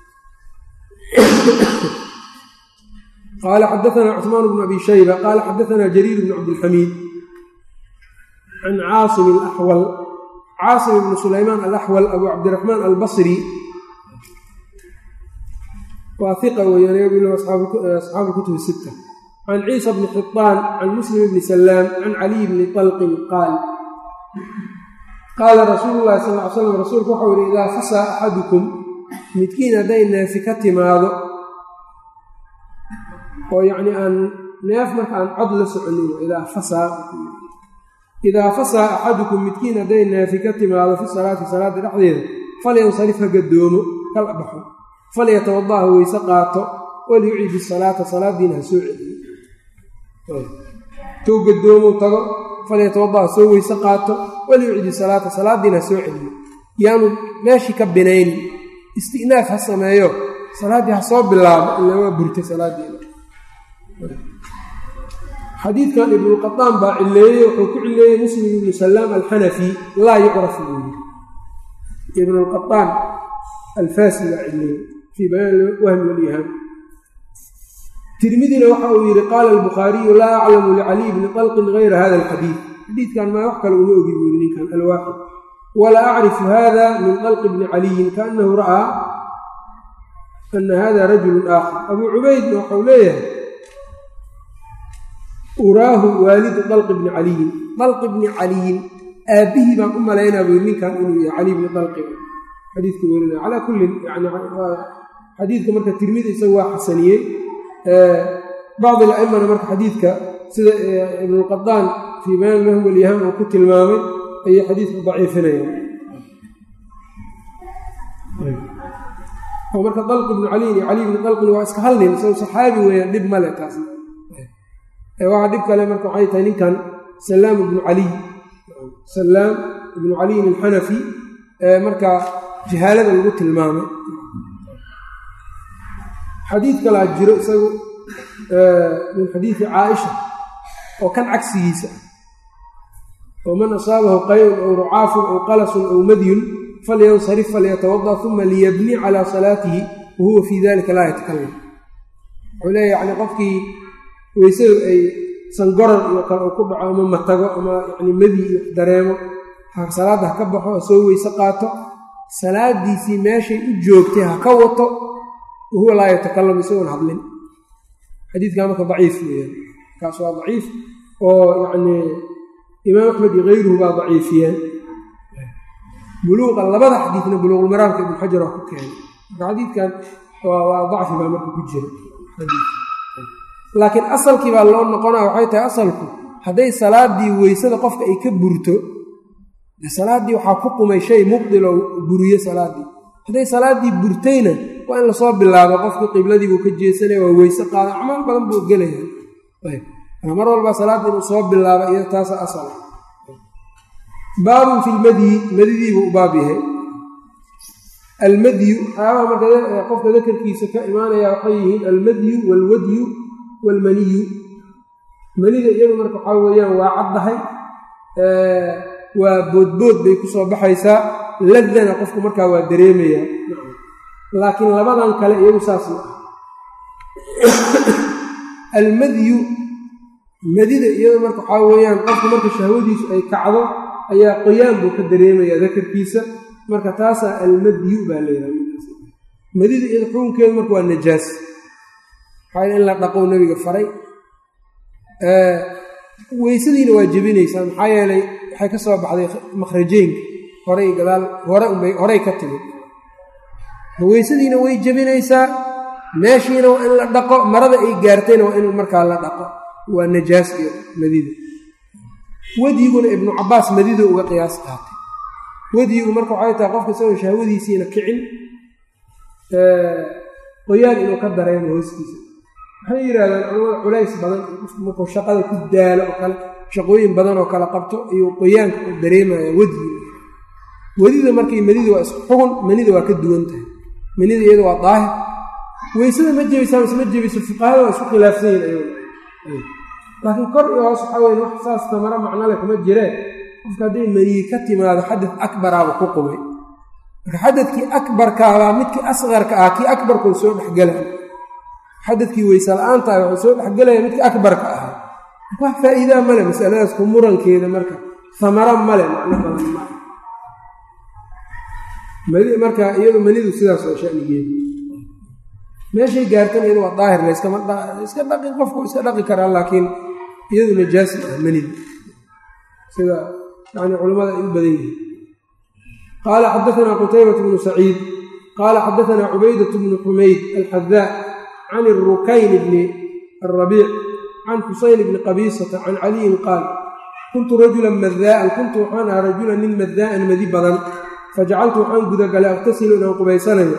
Speaker 1: qaala xadaanaa cusmaan bnu abi shayba qaala xadaanaa jariir bnu cabdilxamiid can caasim alaxwal caasim ibnu sulaymaan alaxwal abu cabdiraxmaan albasri waa iqa weeyaan yabilu asxaabu kutubi sitta can ciisa bni xitaan can muslim bni salaam can caliy bni talqin qaal qaala rasuulu llahi sal ly slam rasuulku waxau yihi idaa fasaa axadukum midkiin hadday neefi ka timaado oo yacni aan neef marka aan cod la soconin idaa fasaa idaa fasaa axadukum midkiin hadday neefi ka timaado fi salaati salaada dhexdeeda falyansarif ha gadoomo kala baxo falyatawada ha weyse qaato waliyucid isalaata salaadiina ha soo celiyo tou gadoomo tago falyatawada ha soo weyse qaato waliyucid isalaata salaadiina ha soo celiyo yaanu meeshii ka binaynin istinaaf ha sameeyo salaaddii ha soo bilaabo ila waa burtay salaadiina xadiidkan ibnuqataan baa cileeyey wuxuu ku cileeyey muslim ibnu salaam alxanafi laa yucraf buu yiri ibnulqataan alfaasi baa cileeyey fii bayaan wahmi walyahaam tirmidina waxa uu yidhi qaala albukhaariyu laa aclamu licaliy bni talqin gayra hada alxadiid xadiidkan maa wax kale uma ogi buu yiri ninkan alwaaxid walaa acrifu hada min talqi bni caliyin kaanahu ra'aa ana hada rajulun aakhar abuu cubaydna waxau leeyahay uraahu waalidu dalqi bni caliyin dalqi bni caliyin aabbihii baan u malaynaa buu ninkan inuu yahay cali bni dalqi xadiidka werinaya calaa kullin yani xadiidka marka tirmidi isagu waa xasaniyey bacd alaimana marka xadiidka sida ibnulqadaan fii bayaan lahu walyahaan uu ku tilmaamay ayay xadiidku daciifinayaan oo marka dalq ibnu caliyin iyo cali ibni dalqin waa iska hal nin isago saxaabi weeyaan dhib male taas waxaa dhib kale marka waxay tahay ninkan salaam ibnu caliy salaam ibnu caliyin alxanafi ee markaa jahaalada lagu tilmaamay xadiid kalaa jiro isagu min xadiidi caaisha oo kan cagsigiisa oo man asaabahu qayn ow rucaafun ow qalasun ow madyun falyansarif falyatawada uma liyabni calaa salaatihi wa huwa fii dalika laa yatakalam wuxuu leeya yani qofkii weysadu ay sangorar iyo kale uu ku dhaco ama matago ama yani madi iyo dareemo salaadda ha ka baxo ha soo weyse qaato salaadiisii meeshay u joogtay ha ka wato wahuwa laa yatakalam isagoon hadlin xadiidkaa marka daciif weeyaan kaas waa daciif oo yacnii imaam axmed iyo kayruhu baa daciifiyeen buluuqa labada xadiidna buluuqulmaraamka ibnu xajar waa ku keenay marka xadiidkan waa dacfi baa marka ku jira laakiin asalkii baa loo noqonaa waxay tahay asalku hadday salaadii weysada qofka ay ka burto de salaaddii waxaa ku qumay shay mubdiloo buriye salaaddii hadday salaaddii burtayna waa in lasoo bilaabo qofkii qibladii buu ka jeesanaya waa weyse qaada acmaal badan buu gelaya mar walba salaadda inuu soo bilaabo iyo taasa asal baabun fi lmadyi madidiibuu u baab yahay almadyu waxyaabaha marka qofka dakarkiisa ka imaanaya waxay yihiin almadyu waalwadyu waalmaniyu manida iyadu marka waxaa weeyaan waa caddahay waa boodbood bay ku soo baxaysaa ladana qofku markaa waa dareemayaa laakiin labadan kale iyagu saas ma ah almadyu madida iyadu marka waxaa weeyaan qofku marka shahwadiisu ay kacdo ayaa qoyaan buu ka dareemayaa dakarkiisa marka taasaa almadyu baa layidhaha madida iyada xukunkeedu marka waa najaas waxaa in la dhaqow nebiga faray weysadiina waa jebinaysaa maxaa yeelay waxay ka soo baxday makhrajeynka horey gadaal hore unbay horey ka timid weysadiina way jebinaysaa meeshiina waa in la dhaqo marada ay gaartayna waa in markaa la dhaqo waa najaas iyo madida wedyiguna ibnu cabaas madida uga qiyaas qaatay wedyigu marka waxay tahay qofka isagoo shahwadiisiina kicin qoyaan inuu ka dareemo hooskiisa waxay yidhahdaan culamada culays badan markuu shaqada ku daalo oo kale shaqooyin badan oo kale qabto ayuu qoyaanka u dareemaya wedyiga wedida markay manida waa isku xugun manida waa ka duwan tahay manida iyada waa daahir weysada ma jebaysaa mise ma jebayso fuqahada waa isku khilaafsan yihin ayag laakiin kor iyo hoos waxaa weyn wax saas tamaro macnole kuma jireen qofka hadday maniyi ka timaado xadad akbaraaba ku qumay marka xadadkii akbarkaabaa midkii asqarka ah kii akbarkuu soo dhexgelaya xadadkii weyse la-aanta ah wuxuu soo dhexgelaya midkii akbarka ahaa wax faa'iidaa male masaladaas ku murankeeda marka samaro male macno badan ma marka iyadu manidu sidaas waa shanigeedu meeshay gaartana iyadu waa daahir layskama iska dhaqi qofku iska dhaqi karaa laakiin iyadu najaasi ah manida sida yani culimmada ay u badan yihiin qaala xadaanaa qutaybatu bnu saciid qaala xadaanaa cubaydat bnu xumayd alxadaa can irukayn bni arabiic can xusayn bni qabiisata can caliyin qaal kuntu rajulan madaa'an kuntu waxaan ahaa rajulan nin madaa'an madi badan fajacaltu waxaan gudagalay aqtasilu inaan qubaysanayo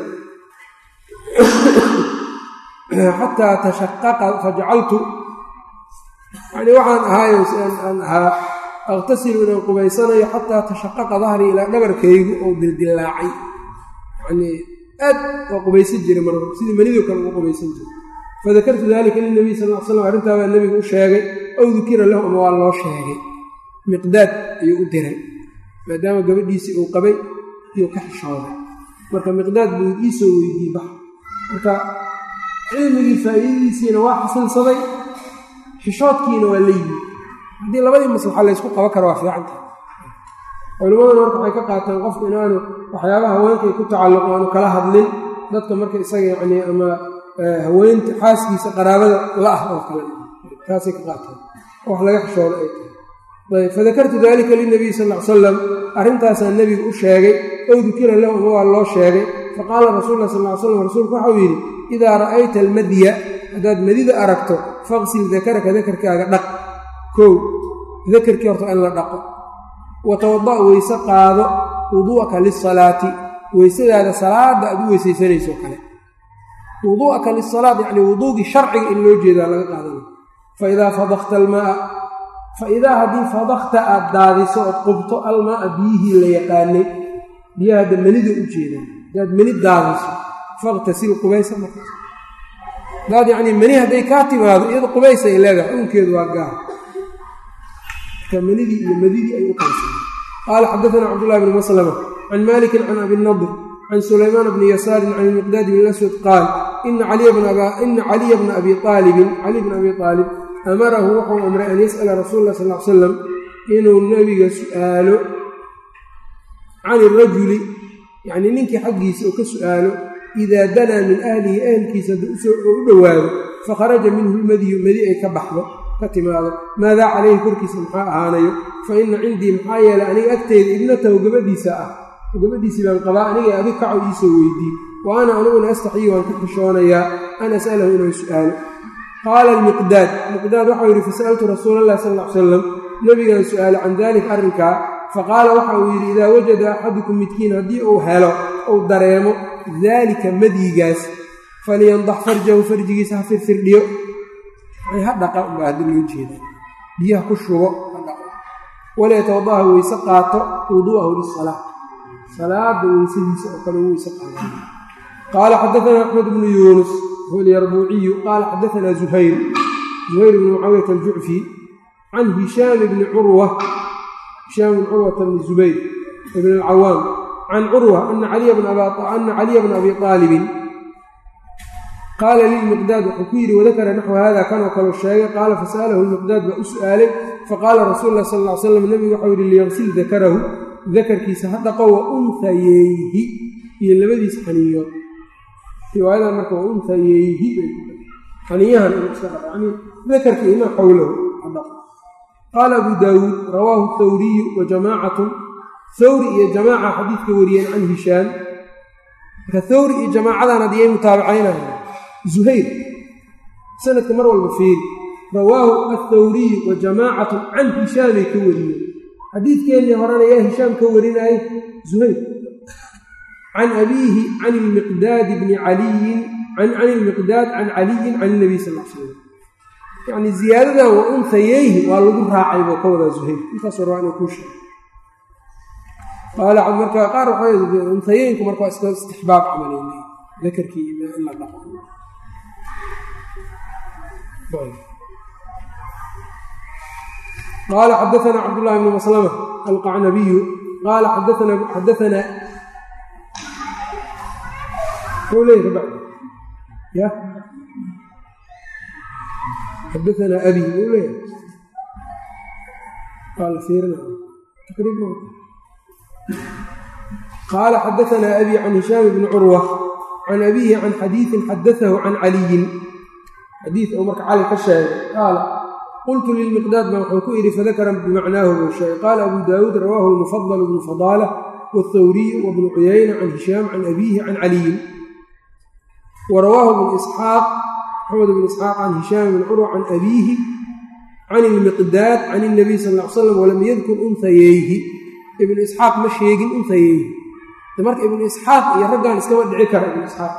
Speaker 1: xataa tashaqaqa fajacaltu yani waxaan ahaayo aan ahaa aqtasilu inaan qubaysanayo xataa tashaqaqa dahrii ilaa dhabarkaygu oo dildillaacay yani aad waa qubaysan jiray mar sidii manidoo kale ugu qubaysan jiray fadakartu dalika lilnabiy sal l slam arrintaa baa nebigu u sheegay aw dukira lahu ama waa loo sheegay miqdaad ayuu u diray maadaama gabadhiisii uu qabay iyuu ka xishooday marka miqdaad buu iisoo weydiiyey bax marka cilmigii faa'iidadiisiina waa xasilsaday xishoodkiina waa la yimi haddii labadii maslaxa laysku qaban karo waa fiicanta culimmaduna marka waxay ka qaataan qofku inaanu waxyaabaha haweenkay ku tacalluqo aanu kala hadlin dadka marka isaga yacnii ama haweenta xaaskiisa qaraabada la ah oo kale taasay ka qaataan wax laga xishooda ay tahay ayb fadakartu dalika lilnabiy sal l salam arrintaasaa nebigu u sheegay ow dukira lahu ama waa loo sheegay faqaala rasul lah sal l slam rasuulku waxau yidhi idaa ra'ayta almadya haddaad madida aragto faqsil dakaraka dakarkaaga dhaq kow dakarkii horta in la dhaqo wa tawada' weyse qaado wuduu'aka lisalaati weysadaada salaada aad u weysaysanayso kale wuduu'aka lisalaat yacni wuduugii sharciga in loo jeedaa laga qaadana fa idaa fadakta almaaa fa idaa haddii fadakta aad daadiso ood qubto almaaa biyihii la yaqaanay biyaha hadda menida u jeedaan haddaad meni daadiso faqtasil qubaysa markaas hadaad yacnii meni hadday kaa timaado iyada qubaysa ay leedahay xukunkeedu waa gaar marka menidii iyo madidii ay u qaysaan qaala xadaana cabdullahi bni maslama can malikin can abi nadr can sulaymaan bni yasaarin can ilmiqdaadi bn aswad qaal ina caliya bna abi aalibin cali bna abi aalib amarahu wuxuu amray an yas'ala rasuul lah sal l salam inuu nebiga su'aalo can irajuli yacnii ninkii xaggiisa oo ka su'aalo idaa danaa min ahlihi ahlkiisa u dhowaado fakharaja minhu lmadiyu madi ay ka baxdo ka timaado maadaa calayhi korkiisa maxaa ahaanayo fa ina cindii maxaa yeelay aniga agteyda ibnatahu gabadhiisa ah gabadhiisii baan qabaa aniga adig kaco iisoo weydii wa ana aniguna astaxyi waan ku xishoonayaa an as'alahu inuu su'aalo qaala almiqdaad miqdaad waxau yidhi fasa'altu rasuula allahi sal ll ly salam nebigaan su'aalo can daalika arrinkaa faqaala waxa uu yidhi idaa wajada axadukum midkiin haddii uu helo uu dareemo daalika madyigaas faliyandax farjahu farjigiisa ha firfirdhiyo ha dhaqa umbaa haddi loo jeeda biyaha ku shubo ha dhaqo walayatawadaha weyse qaato wuduu'ahu lisalaa salaada weysadiisa oo kale weyse qaato qaala xadaana axmed bnu yuunus huwa alyarbuuciyu qaala xadaana zuhayr zuhayr bnu mucaawiyata aljucfi can hishaam bni curwa hishaam bn curwata bni zubayr ibn alcawaam can curwa ana caliya bna abi aalibin qaala lilmiqdaad wuxuu ku yidhi wadakara naxwa hada kanoo kaleu sheegay qaala fasa'alahu lmiqdaad baa u su'aalay faqaala rasuulu lah sal ly slam nebigu waxau yidhi liyaqsil dakarahu dakarkiisa ha dhaqo wa unhayeyhi iyo labadiisa xaniiyood riwaayadan marka wa unhayeyhi xaniyahan inuu iska dhaqo yani dakarka ima xowlahu ha dhaqo qaala abu daawuud rawaahu thawriyu wa jamaacatun thawri iyo jamaaca xadiidka wariyeen can hishaam marka thawri iyo jamaacadan hadiyay mutaabacaynaya zuhayr sanadka mar walba fiiri rawaahu athawriyu wa jamaacatun can hishaamay ka wariyeen xadiidkeennii horena yaa hishaam ka warinaaye zuhayr can abiihi can ilmiqdaadi bni caliyin can ilmiqdaad can caliyin can ilnabiy sal l slam yacni ziyaadadan wa unhayeyhi waa lagu raacay buu ka wadaa zuhayr intaas war waa inuu kuu sheegay qaala marka qaar waxaa unhayeenku marka waa iska istixbaab camaleyna dakarkii in la dhaqo qaala xadaana cabdullahi bni maslama alqacnabiyu qaala xadaana mxuu leeyahy bacd ya xadaana abi muu leeyahay waa la fiirina taqriib qaala xadaana abi can hishaam bni curwa can abihi can xadiiin xadaahu can caliyin xadiid uu marka cali ka sheegay qaala qultu lilmiqdaad baa wuxuu ku idhi fadakara bimacnaahu buu sheegay qaala abu daawuud rawaahu lmufadal bnu fadaala wاthawriyu wabnu cuyayna can hishaam can abiihi can caliyin wa rawaahu bnu isxaaq maxamed bnu isxaaq can hishaam bni curwa can abiihi can ilmiqdaad can اnabiy sal ly slam walam yadkur unhayeyhi ibnu isxaaq ma sheegin unhayeyhi marka ibnu isxaaq iyo raggan iskama dhici kara ibnu isxaaq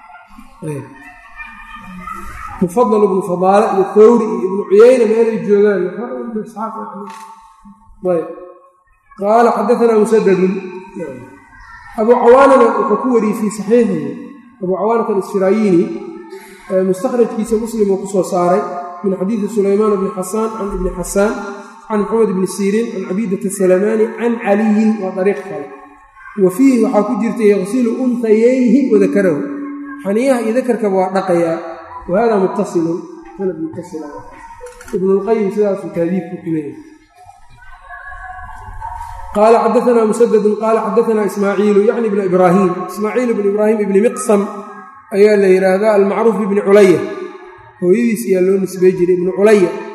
Speaker 1: mufadal ibnu fadaale iyo thawri iyo ibnu cuyayna meelay joogaan ibnu isxaaq ayb qaala xadaanaa musadadun abuu cawaanana wuxuu ku wariyey fii saxiixihi abuu cawaanat alisfirayini mustakhrajkiisa muslim uu ku soo saaray min xadiidi sulaymaan bni xasaan can ibni xasaan can maxamed bni siriin can cabiidata salamaani can caliyin waa dariiq kale wa fiihi waxaa ku jirta yaqsilu unhayeyhi wadakarahu xaniyaha iyo dakarkaba waa dhaqayaa wa hada muttasilun sanad muttasila ibnulqayim sidaasuu taadiibku ku leeyahay qaala xadaanaa musadadun qaala xadaanaa ismaaciilu yacni ibna ibraahim ismaaciil ibnu ibraahim ibni miqsam ayaa la yidhaahdaa almacruuf ibni culaya hooyadiis ayaa loo nisbey jiray ibnu culaya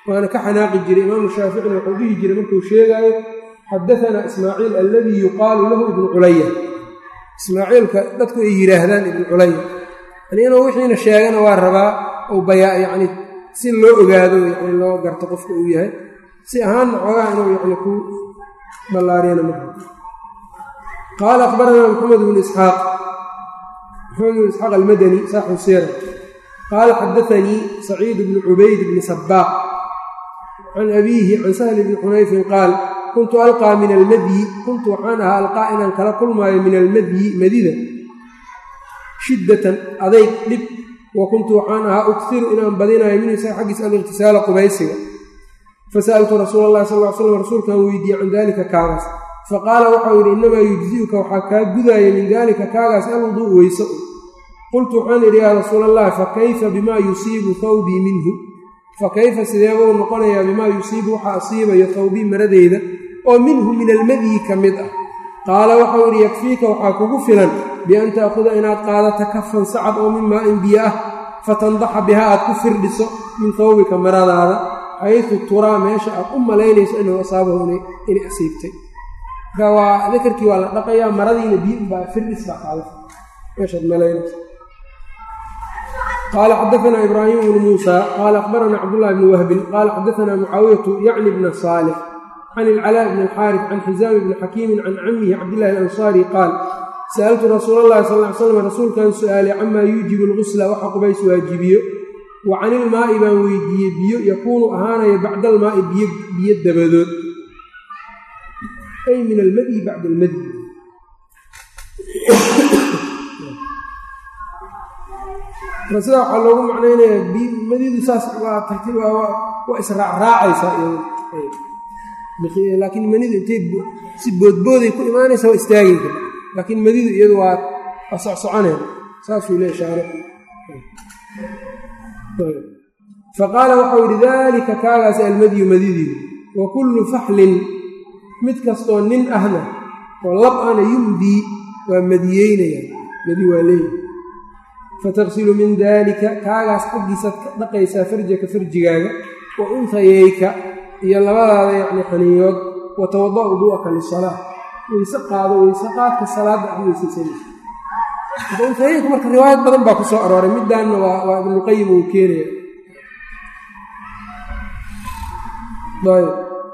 Speaker 1: waana ka xanaaqi jiray imaamu shaaficina wuxuu dhihi jiray markuu sheegaayo xadaanaa ismaaciil alladii yuqaalu lahu ibnu culaya ismaaciilka dadku ay yidhaahdaan ibnu culaya yani inuu wixiina sheegana waa rabaa uu bayaa yacni si loo ogaado yani loo garto qofka uu yahay si ahaanna xoogaha inuu yani ku ballaariyana ma qaala akhbaranaa maxamed bnu isxaaq maxamed bnu isxaaq almadani saaxibu siira qaala xadaanii saciid bnu cubayd bni sabaaq can abiihi can sahli bni xunayfin qaal kuntu alqaa min almadyi kuntu waxaan ahaa alqaa inaan kala kulmaayo min almadyi madida shiddatan adayg dhib wa kuntu waxaan ahaa ughiru inaan badinayo min isaga xaggiisa aliqhtisaala qubaysiga fasa'altu rasuula allahi sal ly slam rasuulkaan weydiiyey can daalika kaagaas faqaala waxau yidhi innamaa yujzi'uka waxaa kaa gudaaya min daalika kaagaas alwuduu weyso qultu waxaan idhi yaa rasuula allahi fa kayfa bimaa yusiibu thawbii minhu fa kayfa sideebuu noqonayaa bimaa yusiibu waxa asiibayo thawbii maradeyda oo minhu min almadyi ka mid ah qaala waxau yidhi yakfiika waxaa kugu filan bian ta'khuda inaad qaadato kafan sacad oo min maa in biyo ah fatandaxa bihaa aad ku firdhiso min thawbika maradaada xaysu turaa meesha aad u malaynayso inuu asaabahu inay asiibtay marka waa dakarkii waa la dhaqayaa maradiina biyo unbaa firdhis baa qaada meeshaad malaynayso qaala xadaanaa ibraahim bnu muusa qaala akhbaranaa cabdullahi bni wahbin qaala xadaanaa mucaawiyatu yacni bna saalix can ilcalaa bni alxaaris can xisaami bni xakiimin can camihi cabdillahi alansaari qaal sa'altu rasuula allahi sal ly slam rasuulkan su'aalay camaa yuujibu lgusla waxa qubays waajibiyo wa can ilmaa'i baan weydiiyey biyo yakuunu ahaanaya bacda almaa'i biyo dabadood ay min almadyi bacda almadyi marka sidaa waxaa loogu macnaynayaa madidu saas waa tartiib waa israacraacaysaa laakiin manidu intay si boodbooday ku imaanaysa waa istaagi kara laakiin madidu iyadu waa waa socsoconeen saasuu leey shaare faqaala waxau yidhi daalika kaagaas almadyu madidiidu wa kullu faxlin mid kastoo nin ahna oo lab ana yumdii waa madiyeynaya madi waa leeyahy fataqsilu min daalika kaagaas xaggiisaad ka dhaqaysaa farjaka farjigaaga wa untayeyka iyo labadaada yacni xaniyood wa tawada wuduu'aka lisalaa weyse qaado weyse qaadka salaadda aad weysaysanaysa marka untayeyka marka riwaayad badan baa ku soo arooray middaanna waa waa ibnuqayim uu keenaya ayb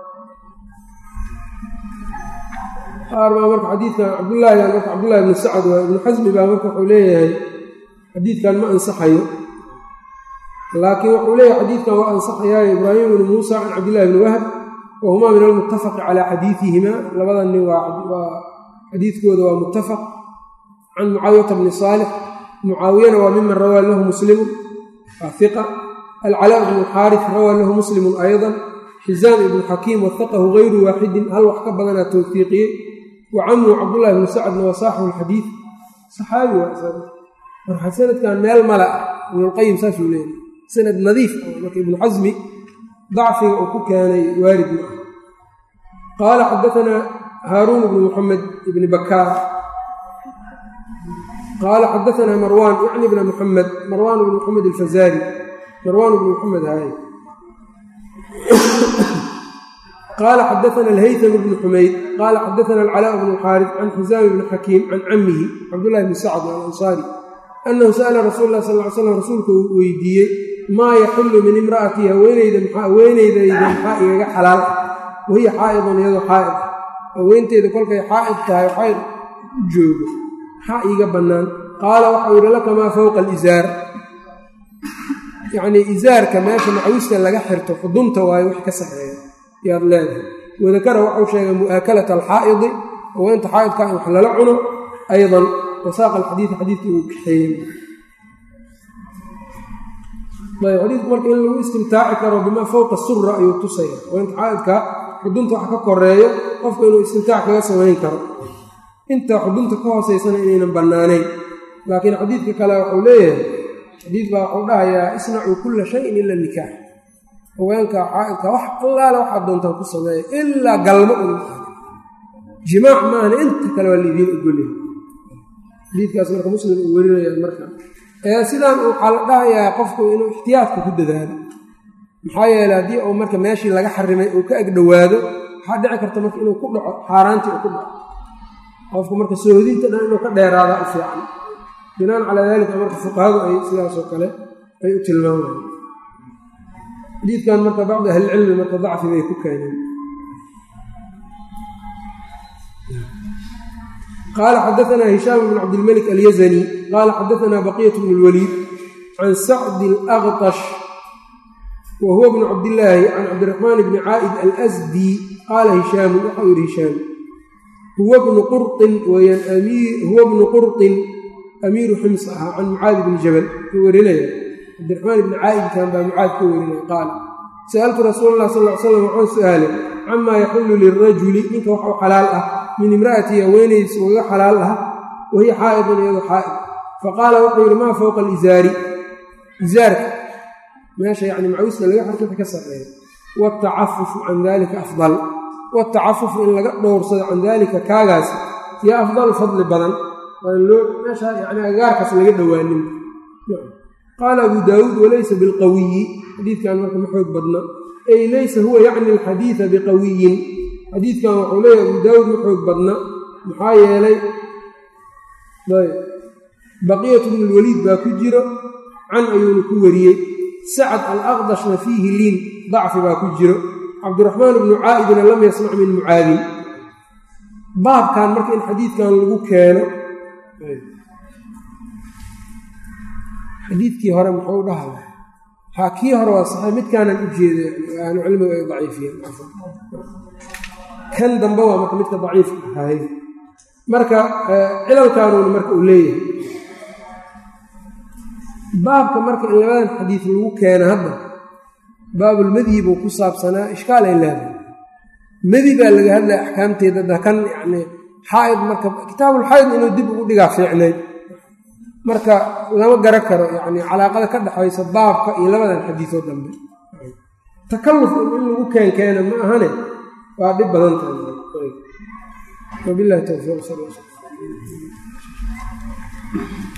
Speaker 1: qaar baa marka xadiidkan cabdullaahigan marka cabdullahi ibnu sacad waa ibnu xasmi baa marka wuxuu leeyahay xadiidkan ma ansaxayo laakiin wuxuu leeyahay xadiidkan waa ansaxayaayo ibraahim ibnu muusa can cabdillahi bni wahb wa humaa min almuttafaqi calaa xadiidihima labada nin waa xadiidkooda waa muttafaq can mucaawiyata bni saalix mucaawiyana waa miman rawaa lahu muslimun waa hiqa alcalaa bnu xaarif rawaa lahu muslimun aydan xizaam ibnu xakiim wahaqahu gayru waaxidin hal wax ka badanaa towfiiqiyey wa camnu cabdullahi bnu sacadna waa saaxibu lxadiid saxaabi waa marka sanadkan meel mala ah ibnulqayim saasuu leeyahy sanad nadiif ah marka ibnu xasmi dacfiga uu ku keenay waarid ma ah qaala xadaanaa haaruun bnu muxamed ibni bakaar qaala xadaanaa marwaan yacni bna muxamed marwaan bnu muxamed alfazaari marwaan bnu muxamed haay qaala xadaana alhaytam bnu xumayd qaala xadaana alcalaa bnu xaarif can xisaam bni xakiim can camihi cabdullahi bni sacd alansaari annahu sa'ala rasuul lah sal ly slam rasuulka uu weydiiyey maa yaxillu min imra'atii haweenaydayda maxaa igaga xalaal ah wahiya xaa'idun iyadoo xaa'id ah haweenteyda kolkay xaa'id tahay xaa'id u joogo maxaa iiga bannaan qaala waxau yidhi laka maa fowqa alisaar yacnii isaarka meesha macwista laga xirto xudunta waayo wax ka saxeeya yaad leedahay wadakara waxau sheegay mu'aakalata alxaa'idi haweenta xaa'idka in wax lala cuno aydan wasaaqa alxadiida xadiidkii uu kaxeeyey ayb xadiidku marka in lagu istimtaaci karo bimaa fowqa sura ayuu tusaya haweenta xaa'idka xudunta wax ka koreeyo qofka inuu istimtaac kaga samayn karo inta xudunta ka hooseysana inaynan bannaanayn laakiin xadiidka kale wuxuu leeyahay xadiid baa wuxuu dhahayaa isnacuu kulla shayin ila nikaax haweenka xaa'idka wax allaale waxaad doontaan ku sameeya ilaa galmo un jimaac maahna inta kale waa laidiin ogolyahay xadiidkaas marka muslim uu werinaya marka sidaan waxaa la dhahayaa qofku inuu ixtiyaadka ku dadaalo maxaa yeeley haddii uu marka meeshii laga xarimay uu ka agdhowaado waxaa dhici karta marka inuu ku dhaco xaaraantii uu ku dhaco qofku marka soohodinta dhan inuu ka dheeraadaa u fiican binaan calaa daalika marka fuqahadu ay sidaasoo kale ay u tilmaamayaan xadiidkan marka bacdi ahlicilmi marka dacfi bay ku keeneen qaala xadaanaa hishaam bn cabdilmalik alyazani qaala xadaanaa baqiyat bn اlwaliid can sacdi alaqtash wa huwa bnu cabdillaahi can cabdiraxmaan bni caa'id alsdi qaala hishaamu waxau yidhi hishaam huwa bnu qurطin weyaan huwa bnu qurطin amiiru xims ahaa can mucaadi bni jabal ku werinaya cabdiraxmaan ibni caa'idkan baa mucaad ka werinaya qaala sa'altu rasuula allah sal l slam waxaan su-aalay camaa yaxullu lirajuli ninka wax u xalaal ah min imra'atii haweenaydiisa ugaga xalaal ah wahiya xaa'idun iyadoo xaa'id faqaala wuxuu yidhi maa fowqa alizaari izaarka meesha yacni macawista laga xarkata ka sarreeya waatacafufu can dalika afdal waatacafufu in laga dhowrsado can daalika kaagaas yaa afdal fadli badan waan loo meesha yani agaarkaas laga dhowaanin qaala abu daawuud walaysa bilqawiyi xadiidkan marka ma xoog badna ay laysa huwa yacni alxadiida biqawiyin xadiidkan wuxuu leeyahy abu daawuud ma xoog badna maxaa yeelay baqiyatu bnu lwaliid baa ku jiro can ayuuna ku wariyey sacad alaqdashna fiihi liin dacfi baa ku jiro cabdiraxmaan bnu caa'idina lam yasmac min mucaadin baabkan marka in xadiidkan lagu keeno xadiidkii hore muxuu dhaha haa kii hore waa saxii midkaanan u jeeda ahlu cilmigu ay daciifiyeen kan dambe waa marka midka daciifka ahaay marka cilalkaanuuna marka uu leeyahay baabka marka in labadan xadiid lagu keeno hadda baabulmadyi buu ku saabsanaa ishkaal ay leedahay madi baa laga hadlaya axkaamteeda da kan yani xaaid marka kitaabulxaaid inuu dib ugu dhigaa fiicnayd marka lama gara karo yani calaaqada ka dhexaysa baabka iyo labadan xadiisoo dambe takalluf in lagu keenkeena ma ahane waa dhib badan tahay wabilahi towfiiq sal